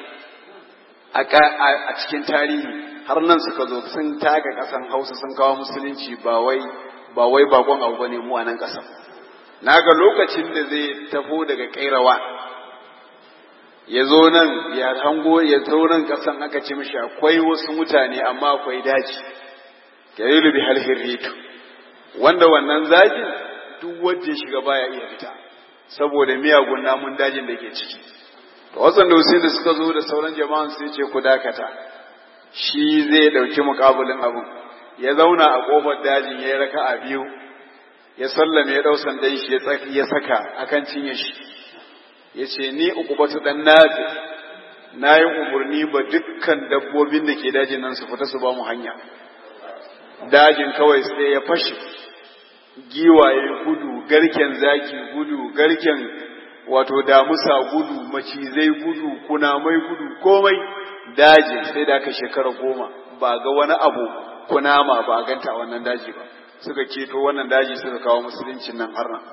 a cikin tarihi har nan suka zo sun taka ƙasan hausa sun kawo musulunci ba wai ba wai bakon abu bane mu a nan ƙasar na ga lokacin da zai tafo daga kairawa ya zo nan ya hango ya zo nan ƙasan aka ce mishi akwai wasu mutane amma akwai daji ya yi lubi halhirritu wanda wannan zagin duk wanda ya shiga baya iya fita saboda miyagun namun dajin da ke ciki to wasan da wasu da suka zo da sauran jama'an sai ce ku dakata shi zai dauki mukabulin abun ya zauna a kofar dajin ya yi raka a biyu ya sallame ya dau sandan shi ya saka akan cinye shi ya ce ni ukubatu dan nafi na yi umarni ba dukkan dabbobin da ke dajin nan su fita su ba mu hanya dajin kawai sai ya fashe giwaye gudu garken zaki gudu garken wato damusa gudu macizai gudu kunamai gudu komai daji sai da aka shekara goma ba ga wani abu kunama ba a ganta wannan daji ba suka keto wannan daji suka kawo musuluncin nan har nan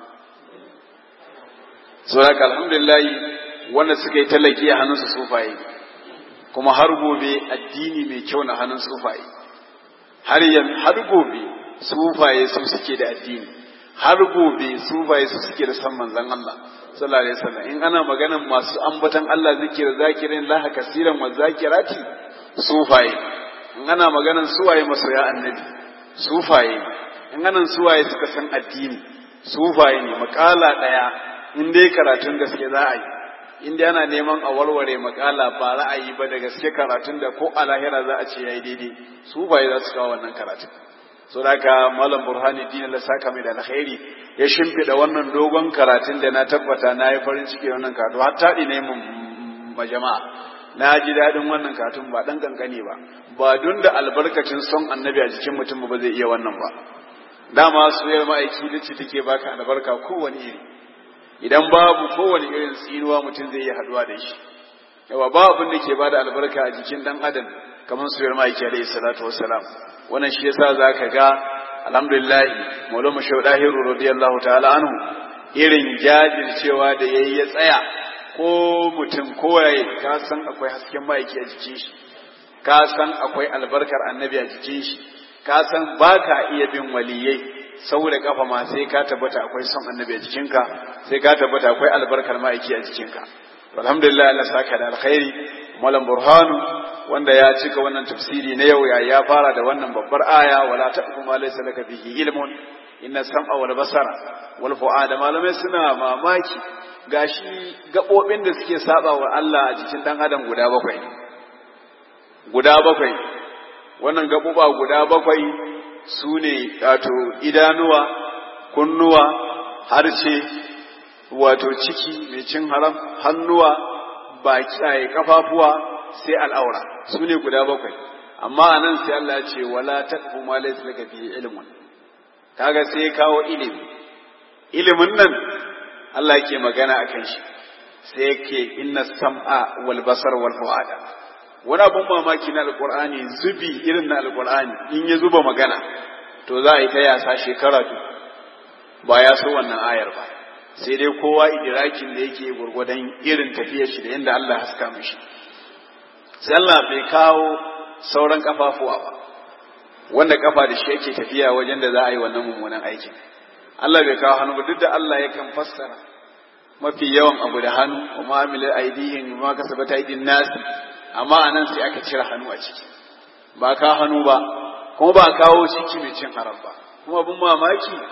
so haka alhamdulillah wanda suka yi talaki a hannun su sufaye kuma har gobe addini mai kyau na hannun sufaye har yan har gobe sufaye su suke da addini har gobe sufaye su suke da san manzon Allah sallallahu alaihi wasallam in ana maganan masu ambatan Allah zikir zakirin laha kasiran wa zakirati sufaye in ana maganan suwaye masoya annabi sufaye in ana suwaye suka san addini sufaye ne makala daya in dai karatun gaske za a yi in dai ana neman a warware makala ba ra'ayi ba da gaske karatun da ko a lahira za a ce yayi daidai sufaye za su kawo wannan karatun so da haka malam burhani dinin la saka mai da alkhairi ya shimfida wannan dogon karatun da na tabbata na yi farin ciki wannan karatu har taɗi ne ma jama'a na ji daɗin wannan karatun ba ɗan kankane ba ba don da albarkacin son annabi a jikin mutum ba zai iya wannan ba dama soyar ma'aiki da ce take baka albarka kowane iri idan babu kowane irin tsinuwa mutum zai iya haɗuwa da shi yawa ba abin da ke bada albarka a jikin ɗan adam kamar soyar ma'aiki alaihi salatu wassalam wannan shi yasa zaka ga alhamdulillah maulama shaudahiru radiyallahu ta'ala anhu irin jajircewa da yayi ya tsaya ko mutum kowaye ka san akwai hasken ma'aiki a jikin shi ka san akwai albarkar annabi a jikin shi ka san baka iya bin waliyai saboda kafa ma sai ka tabbata akwai son annabi a jikinka sai ka tabbata akwai albarkar ma'aiki a jikinka alhamdulillah Allah saka da alkhairi malam burhanu wanda ya cika wannan tafsiri na yau ya ya fara da wannan babbar aya wala taqfu ma laysa laka bihi ilmun inna sam'a wal basara wal fu'ada malamai suna mamaki gashi gabobin da suke saba wa Allah a jikin dan adam guda bakwai guda bakwai wannan gaboba guda bakwai su ne wato idanuwa kunnuwa harshe wato ciki mai cin haram hannuwa baki a kafafuwa sai al'aura su ne guda bakwai amma a nan sai Allah ce wala taqfu ma laysa laka bihi ilmun kaga sai ya kawo ilimi ilimin nan Allah ke magana akan shi sai yake inna sam'a wal basar wal fuada wani abun mamaki na alqur'ani zubi irin na alqur'ani in ya zuba magana to za a yi ta yasa shekara ba ya so wannan ayar ba sai dai kowa idirakin da yake gurgudan irin tafiyar shi da yadda Allah haska mishi sai Allah bai kawo sauran kafafuwa ba wanda kafa da shi yake tafiya wajen da za a yi wannan mummunan aikin Allah bai kawo hannu ba duk da Allah yakan fassara mafi yawan abu da hannu wa ma'amilai aidihin ma kasabata aidin nasi amma anan sai aka cire hannu a ciki ba ka hannu ba kuma ba kawo ciki mai cin haram ba kuma abin mamaki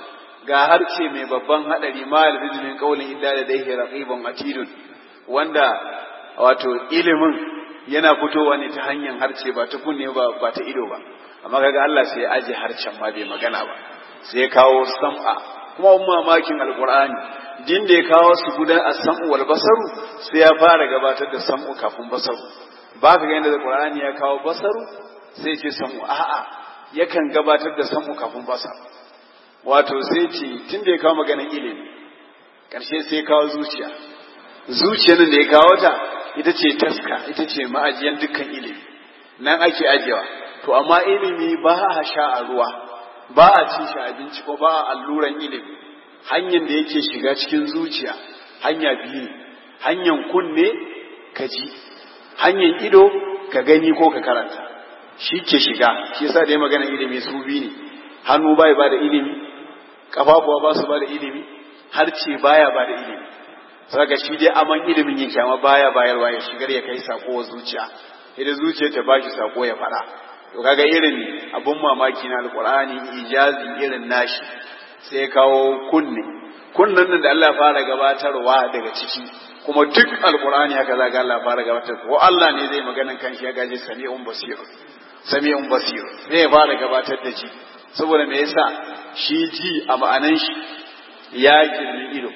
ga harce mai babban hadari ma yalfizu min qawlin illa ladayhi raqibun atidun wanda wato ilimin yana fitowa ne ta hanyar harce ba ta kunne ba ba ta ido ba amma kaga Allah sai ya aje harcen ma bai magana ba sai ya kawo sam'a kuma mamakin alqur'ani din da ya kawo su gudan as-sam'u wal basaru sai ya fara gabatar da sam'u kafin basaru ba ka ga yadda alqur'ani ya kawo basaru sai ya ce sam'u a'a yakan gabatar da sam'u kafin basaru wato sai ce tun da ya kawo maganar ilimi ƙarshe sai ya kawo zuciya zuciyar da ya kawo ta ita ce taska ita ce ma'ajiyan dukkan ilimi nan ake ajiyewa to amma ilimi ba a sha a ruwa ba a ci shi abinci ko ba a alluran ilimi hanyar da yake shiga cikin zuciya hanya biyu ne hanyar kunne ka ji hanyar ido ka gani ko ka karanta shi ke shiga shi yasa da ya magana ilimi su biyu ne hannu bai ba da ilimi kafafuwa ba su ba da ilimi harce baya ba da ilimi saka shi dai aman ilimin yake amma baya bayarwa ya shigar ya kai sako wa zuciya idan zuciya ta bashi sako ya fada to kaga irin abun mamaki na alqur'ani ijazi irin nashi sai ya kawo kunne kunnan nan da Allah fara gabatarwa daga ciki kuma duk alqur'ani haka zaka Allah fara gabatar ko Allah ne zai maganan kanshi ya gaje sami'un basir sami'un basir sai ya fara gabatar da shi saboda me yasa shi ji a ma'anan shi ya girmi ido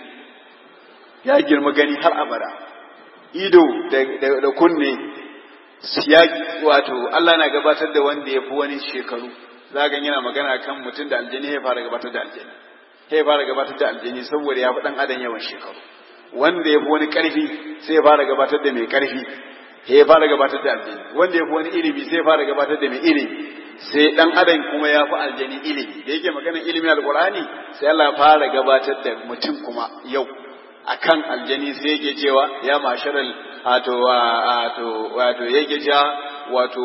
ya girma gani har abada ido da kunne ya wato Allah na gabatar da wanda ya fi wani shekaru za ga yana magana kan mutum da aljani ya fara gabatar da aljani ya fara gabatar da aljani saboda ya fi dan adam yawan shekaru wanda ya fi wani karfi sai ya fara gabatar da mai karfi ya fara gabatar da aljani wanda ya fi wani ilimi sai ya fara gabatar da mai ilimi sai dan adam kuma ya fi aljani ilimi da yake maganar ilimin alqur'ani sai Allah ya fara gabatar da mutum kuma yau akan aljani sai yake cewa ya masharal wato wato wato yake cewa wato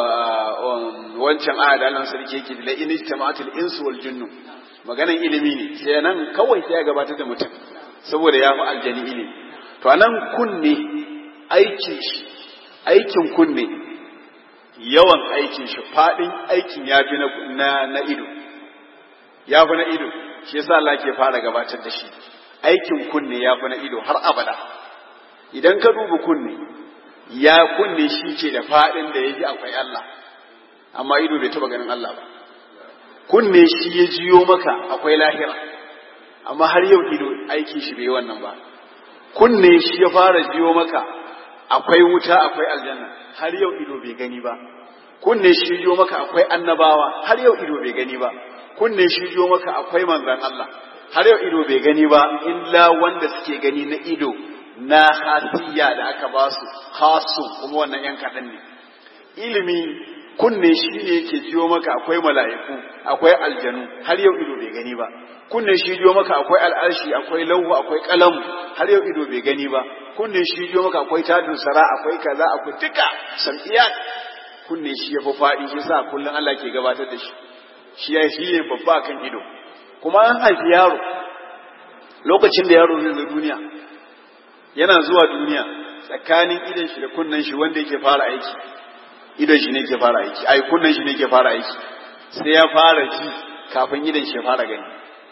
wancan aya da Allah sarki yake la in ijtama'atul insu wal jinnu maganan ilimi ne sai nan kawai sai ya gabatar da mutum saboda ya fi aljani ilimi to anan kunne aikin shi aikin kunne yawan aikin shi fadin aikin ya fi na na ido ya fi na ido shi yasa Allah ke fara gabatar da shi aikin kunne ya fi na ido har abada idan ka duba kunne ya kunne shi ce da faɗin da ya ji akwai Allah amma ido bai taɓa ganin Allah ba kunne shi ya jiyo maka akwai lahira amma har yau ido aiki shi bai wannan ba kunne shi ya fara jiyo maka akwai wuta akwai aljanna har yau ido bai gani ba kunne shi jiyo maka akwai annabawa har yau ido bai gani ba kunne shi jiyo maka akwai manzon Allah har yau ido bai gani ba illa wanda suke gani na ido na hasiya da aka ba su hasu kuma wannan yan kaɗan ne ilimi kunne shi ne yake jiyo maka akwai mala'iku akwai aljanu har yau ido bai gani ba kunne shi jiyo maka akwai al'arshi akwai lauhu akwai kalamu har yau ido bai gani ba kunne shi jiyo maka akwai tadun sara akwai kaza akwai duka sam'iyat kunne shi ya fi faɗi shi sa kullum Allah ke gabatar da shi shi ya shi ne babba kan ido kuma an haifi yaro lokacin da yaro zai zo duniya yana zuwa duniya tsakanin idan shi da kunnen shi wanda yake fara aiki idan shi ne ke fara aiki ai kunnen shi ne ke fara aiki sai ya fara ji kafin idan shi ya fara gani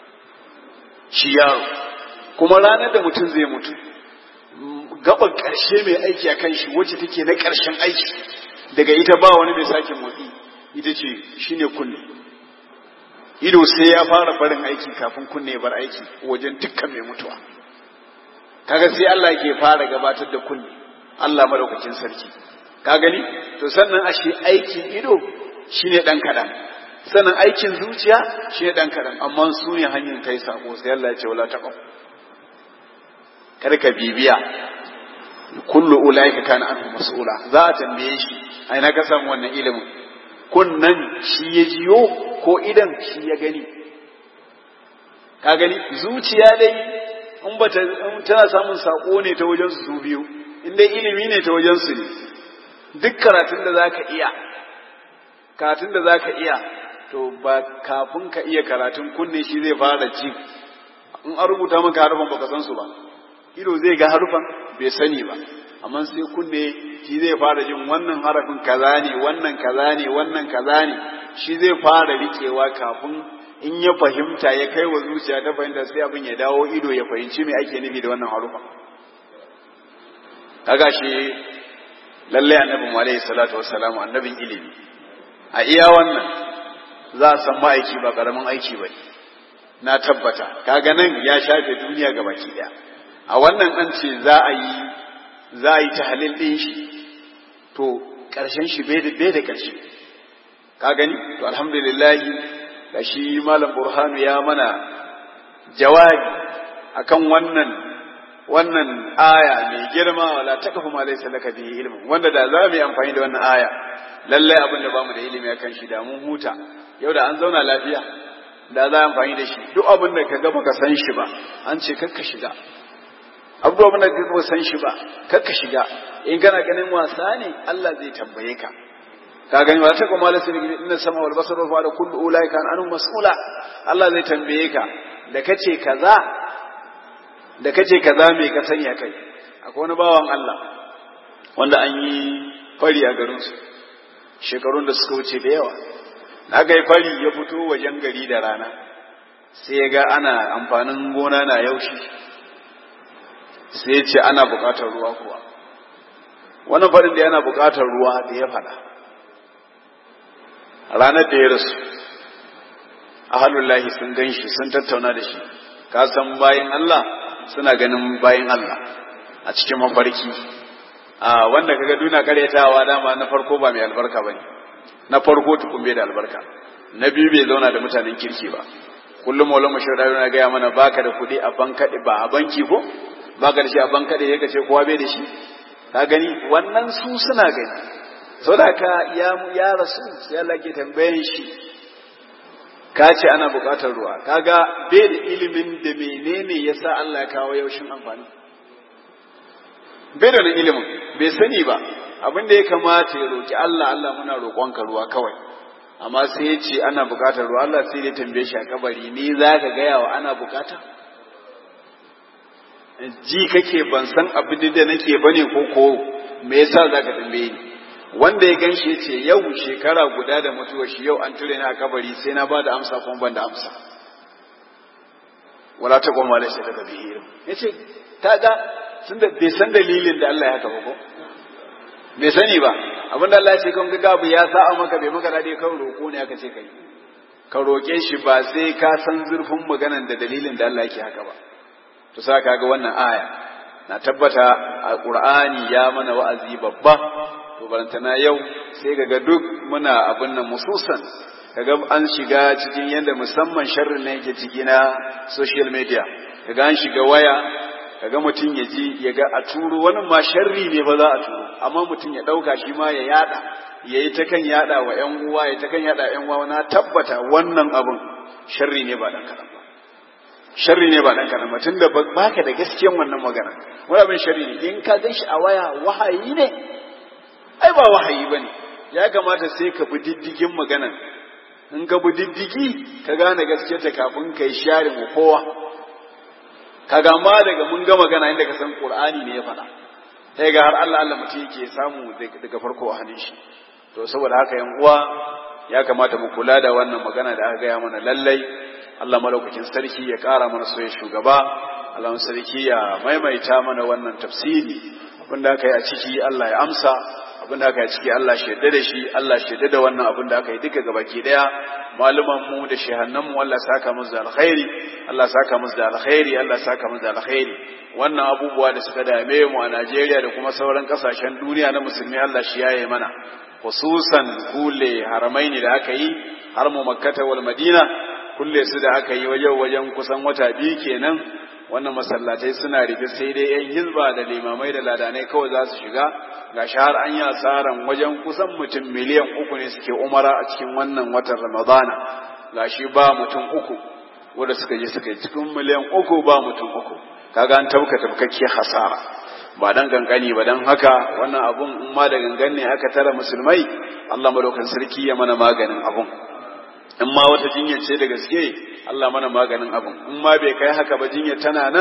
shi yaro kuma ranar da mutum zai mutu gaban ƙarshe mai aiki a kan shi wacce take na ƙarshen aiki daga ita ba wani mai sake motsi ita ce shine kunne ido sai ya fara barin aiki kafin kunne ya bar aiki wajen dukkan mai mutuwa kaga sai Allah ke fara gabatar da kunne Allah madaukakin sarki ka gani to sannan ashe aikin ido shine dan kadan sannan aikin zuciya shine dan kadan amma su ne hanyar kai sako sai Allah ya ce wala taqaf kada ka bibiya kullu ulaika kana anhu mas'ula za a tambaye shi ai na ka samu wannan ilimin kunnan shi ya jiyo ko idan shi ya gani ka gani zuciya dai in ba tana samun sako ne ta wajen su biyu in dai ilimi ne ta wajen su ne duk karatun da zaka iya karatun da zaka iya to ba kafin ka iya karatun kunne shi zai fara ci in an rubuta maka harufan baka san su ba ido zai ga harufan bai sani ba amma sai kunne shi zai fara jin wannan harafin kaza ne wannan kaza ne wannan kaza ne shi zai fara rikewa kafin in ya fahimta ya kai wa zuciya ta fahimta sai abin ya dawo ido ya fahimci me ake nufi da wannan harufa kaga shi lalle annabi mu alaihi salatu wassalam annabin ilimi a iya wannan za a san ma'aiki ba karamin aiki ba na tabbata kaga nan ya shafe duniya ga baki daya a wannan an ce za a yi za a yi tahlil din shi to karshen shi bai da bai da karshe ka gani to alhamdulillah da shi malam burhanu ya mana jawabi akan wannan wannan aya mai girma wala takafu ma laysa laka bihi ilmu wanda da za mu yi amfani da wannan aya lalle abin da bamu da ilimi akan shi da mun huta yau da an zauna lafiya da za a amfani da shi duk abin da ka ga baka san shi ba an ce kakka shiga abubuwan da ka ga san shi ba kakka shiga in kana ganin wasa ne Allah zai tambaye ka ka gani wata kuma la sirri inna sama wal basara wa da kullu ulai kan anu mas'ula Allah zai tambaye ka da kace kaza da kace kaza me ka sanya kai akwai wani bawan Allah wanda an yi fari a garin su shekarun da suka wuce da yawa aka yi fari ya fito wajen gari da rana sai ya ga ana amfanin gona na yaushi sai ya ce ana bukatar ruwa kuwa wannan farin da yana bukatar ruwa da ya fada ranar da ya rasu ahalullahi sun gan shi sun tattauna da shi ka san bayan Allah suna ganin bayan Allah a cikin mafarki a wanda kaga duna karyatawa dama na farko ba mai albarka bane na farko tukun bai da albarka na biyu bai zauna da mutanen kirki ba kullum maulama shaudari na gaya mana baka da kuɗi a bankaɗe ba a banki ko baka da shi a bankaɗe ya ce kowa bai da shi ka gani wannan su suna gani sau da ka ya ya rasu sai Allah ke tambayan shi ka ce ana buƙatar ruwa kaga bai da ilimin da menene yasa Allah ya kawo yaushin amfani bai da ilimin bai sani ba abin da ya kamata ya roki Allah Allah muna roƙonka ruwa kawai amma sai ya ce ana buƙatar ruwa Allah sai ya tambaye shi a kabari ni za ka gaya wa ana buƙata ji kake ban san abin da nake bane ko ko me yasa za ka tambaye ni wanda ya gan shi ya ce yau shekara guda da mutuwar shi yau an ture ni a kabari sai na ba da amsa kuma ban da amsa wala ta goma da shi daga bihirin ya ce ta ga sun da bai san dalilin da Allah ya haka ba ko bai sani ba abinda Allah ya ce kan ga abu ya sa'a maka bai maka dade kan roƙo ne aka ce kai ka roƙe shi ba sai ka san zurfin maganan da dalilin da Allah yake haka ba to sa ka ga wannan aya na tabbata a Qur'ani ya mana wa'azi babba to barantana yau sai ga duk muna abin nan mususan kaga an shiga cikin yadda musamman sharrin ne yake ciki na social media kaga an shiga waya kaga mutum ya ji ya ga a turo wani ma sharri ne ba za a turo amma mutum ya ɗauka shi ma ya yada ya yi ta kan yada wa ƴan uwa ya ta kan yada ƴan uwa na tabbata wannan abun sharri ne ba dan kaɗan ba sharri ne ba dan kaɗan ba tunda baka da gaskiyan wannan magana wani abin sharri ne in ka gan shi a waya wahayi ne ai ba wahayi bane ya kamata sai ka bi diddigin maganan in ka bi diddigi ka gane gaskiyarta kafin ka yi sharin wa kowa kaga ma daga mun ga magana inda ka san qur'ani ne ya faɗa sai ga har Allah Allah mutum yake samu daga farko a hannun shi to saboda haka yan uwa ya kamata mu kula da wannan magana da aka gaya mana lallai Allah malaukakin sarki ya ƙara mana soyayya shugaba Allah sarki ya maimaita mana wannan tafsiri abinda aka yi a ciki Allah ya amsa abinda aka yi a ciki Allah shaidda da shi Allah shaidda da wannan abin da aka yi duka gabaki daya maluman mu da shehannan mu Allah saka musu da alkhairi Allah saka musu da alkhairi Allah saka musu da alkhairi wannan abubuwa da suka dame mu a Najeriya da kuma sauran kasashen duniya na musulmi Allah shi yaye mana khususan kule haramaini da aka yi har mu makkata wal madina kulle su da aka yi wajen wajen kusan wata biyu kenan wannan masallatai suna rufe sai dai yan hizba da limamai da ladanai kawai za su shiga ga har an yi asaran wajen kusan mutum miliyan uku ne suke umara a cikin wannan watan ramadana ga shi ba mutum uku wanda suka je suka yi cikin miliyan uku ba mutum uku kaga an tabka tabkakke hasara ba dan gangani ba dan haka wannan abun in ma da gangan ne aka tara musulmai Allah madaukan sarki ya mana maganin abun in ma wata jinya ce da gaske Allah mana maganin abun in ma bai kai haka ba jinya tana nan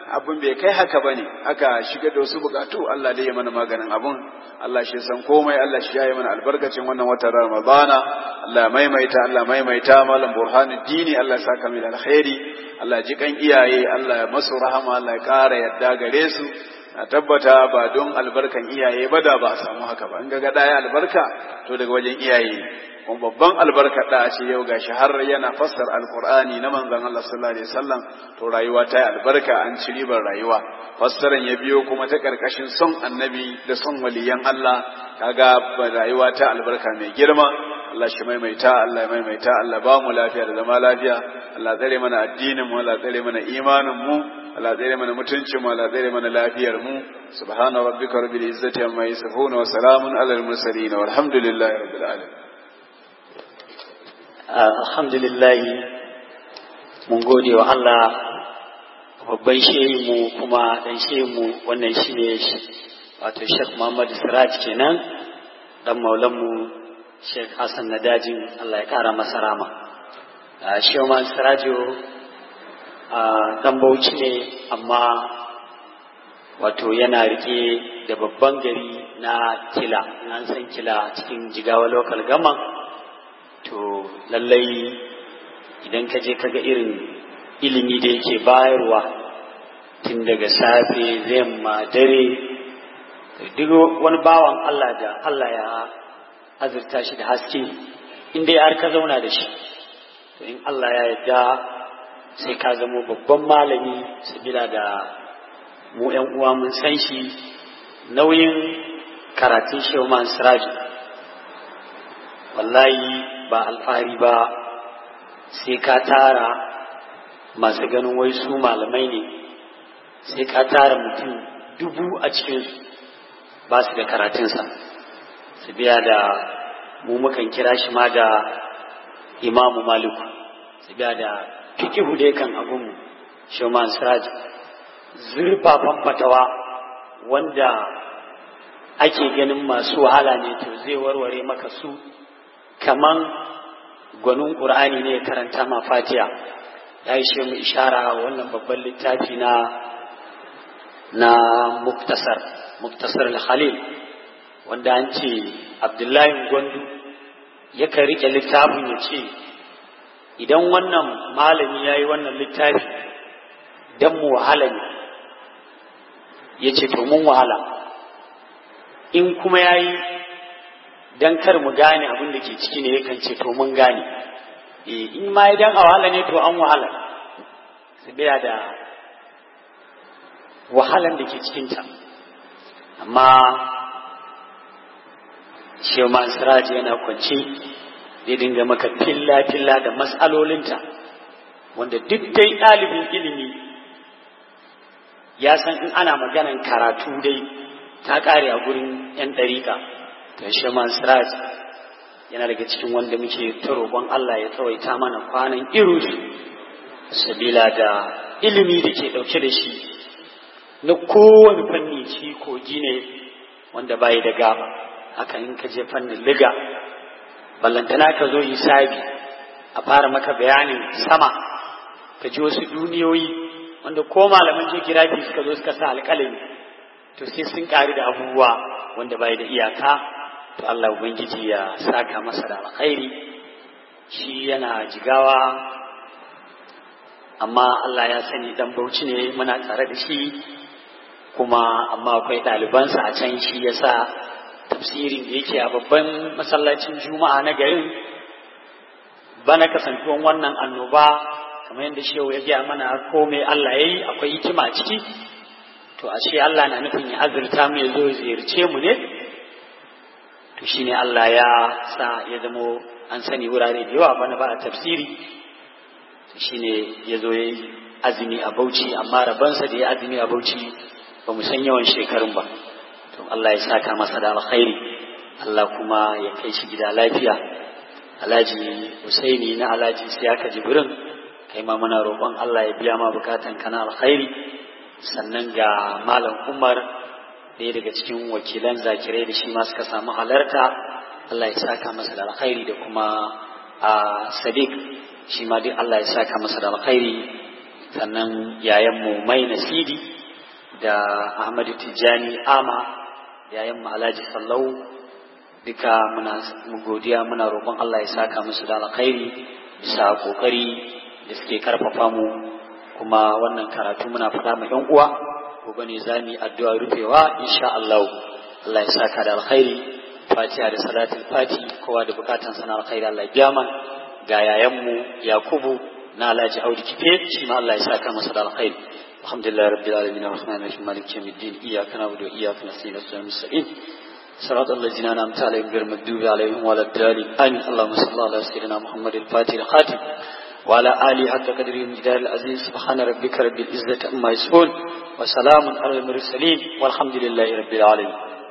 abin bai kai haka ba ne aka shiga da wasu bukatu Allah dai ya mana maganin abun Allah shi san komai Allah shi ya yi mana albarkacin wannan watan Ramadana Allah maimaita Allah maimaita malam burhanuddin dini Allah ya saka mai alkhairi Allah ji kan iyaye Allah ya masu rahama Allah ya ƙara yadda gare su na tabbata ba don albarkan iyaye ba da ba a samu haka ba in ga ɗaya albarka to daga wajen iyaye kuma babban albarka da a ce yau gashi har yana fassar alqur'ani na manzon Allah sallallahu alaihi wasallam to rayuwa ta yi albarka an ci ribar rayuwa fassaran ya biyo kuma ta karkashin son annabi da son waliyan Allah kaga rayuwa ta albarka mai girma Allah shi maimaita Allah ya maimaita Allah ba mu lafiya da zama lafiya Allah tsare mana addinin mu Allah tsare mana imanin mu Allah tsare mana mutuncin mu Allah tsare mana lafiyar mu subhana rabbika rabbil izzati amma yasifun wa salamun alal mursalin walhamdulillahi rabbil alamin alhamdulillah mun gode wa Allah babban mu kuma dan mu wannan shine wato Sheikh Muhammad Siraj kenan dan maulanmu Sheikh Hassan Nadajin Allah ya kara masa rama Sheikh Muhammad Sirajo dan Bauchi ne amma wato yana rike da babban gari na Kila an san Kila cikin Jigawa local government to lallai idan ka je kaga irin ilimi da yake bayarwa tun daga safe yamma dare duk wani bawan Allah da Allah ya azurta shi da haske inda har ka zauna da shi to in Allah ya yarda sai ka zamo babban malami sabila da mu yan uwa mun san shi nauyin karatun shehu man siraji wallahi ba alfahari ba sai ka tara masu ganin wai su malamai ne sai ka tara mutum dubu a cikinsu ba su da karatunsa su biya da mu mukan kira shi ma da imamu maliku su biya da fikihu dai kan abinmu shoman siraj zurfafan fatawa wanda ake ganin masu wahala ne to zai warware maka su kaman gwanin ƙur'ani ne karanta ma fatiya ya yi mu ishara wannan babban littafi na na muktasar muktasar al-khalil wanda an ce abdullahi gwandu yakan rike littafin ya ce idan wannan malami ya yi wannan littafi don mu wahala ne ya ce to mun wahala in kuma ya yi don kar mu gane abin da ke ciki ne yakan ce to mun gane in ma idan a wahala ne to an wahala su biya da wahalan da ke cikinta amma Sheman Siraj yana kwance zai dinga maka filla-filla da matsalolinta wanda duk dai ɗalibin ilimi ya san in ana maganan karatu dai ta ƙare a gurin 'yan ɗariƙa to Sheman Siraj yana daga cikin wanda muke ta roƙon Allah ya tsawaita mana kwanan irusu sabila da ilimi da ke ɗauke da shi na kowane fanni ci kogi ne wanda bai da gaba haka in ka je fannin liga ballantana ka zo hisabi a fara maka bayanin sama ka ji wasu duniyoyi wanda ko malaman geography suka zo suka sa alƙalami to sai sun ƙari da abubuwa wanda bai da iyaka to Allah ubangiji ya saka masa da alkhairi shi yana jigawa amma Allah ya sani dan bauchi ne muna tare da shi kuma amma akwai ɗalibansa a can shi ya sa tafsirin da yake a babban masallacin juma'a na garin bana kasantuwan wannan annoba kamar yadda shehu ya gaya mana komai Allah ya yi akwai hikima ciki to ashe Allah na nufin ya azurta mu ya zo ziyarce mu ne to shine Allah ya sa ya zamo an sani wurare da yawa bana ba a tafsiri to shine ya zo ya yi azumi a bauchi amma rabansa da ya azumi a bauchi ba mu san yawan shekarun ba to Allah ya saka masa da alkhairi Allah kuma ya kai shi gida lafiya Alhaji Husaini na Alhaji Siyaka Jibrin kai ma muna roƙon Allah ya biya ma bukatan kana alkhairi sannan ga Malam Umar ɗaya daga cikin wakilan zakirai da shi ma suka samu halarta Allah ya saka masa da alkhairi da kuma a Sadiq shi ma duk Allah ya saka masa da alkhairi sannan yayanmu mai nasidi da ahmadu tijjani ama yayanmu alhaji sallau duka muna godiya muna roƙon allah ya saka musu da alkhairi bisa kokari da suke karfafa mu kuma wannan karatu muna faɗa ma yan uwa gobe ne za mu yi addu'a rufewa insha Allah Allah ya saka da alkhairi fatiha da salatul fati kowa da bukatan sana alkhairi Allah ya biya man ga yayanmu Yakubu na Alhaji Audu Kife shi ma Allah ya saka masa da alkhairi alhamdulillah rabbil alamin arrahman arrahim maliki yawmiddin iyyaka na'budu wa iyyaka nasta'in ihdinas mustaqim صراط الذين أنعمت عليهم غير المغضوب عليهم ولا الضالين آمين اللهم صل على سيدنا محمد الفاتح الخاتم وعلى آله حق قدره المجدار العزيز سبحان ربك رب العزة عما يصفون وسلام على المرسلين والحمد لله رب العالمين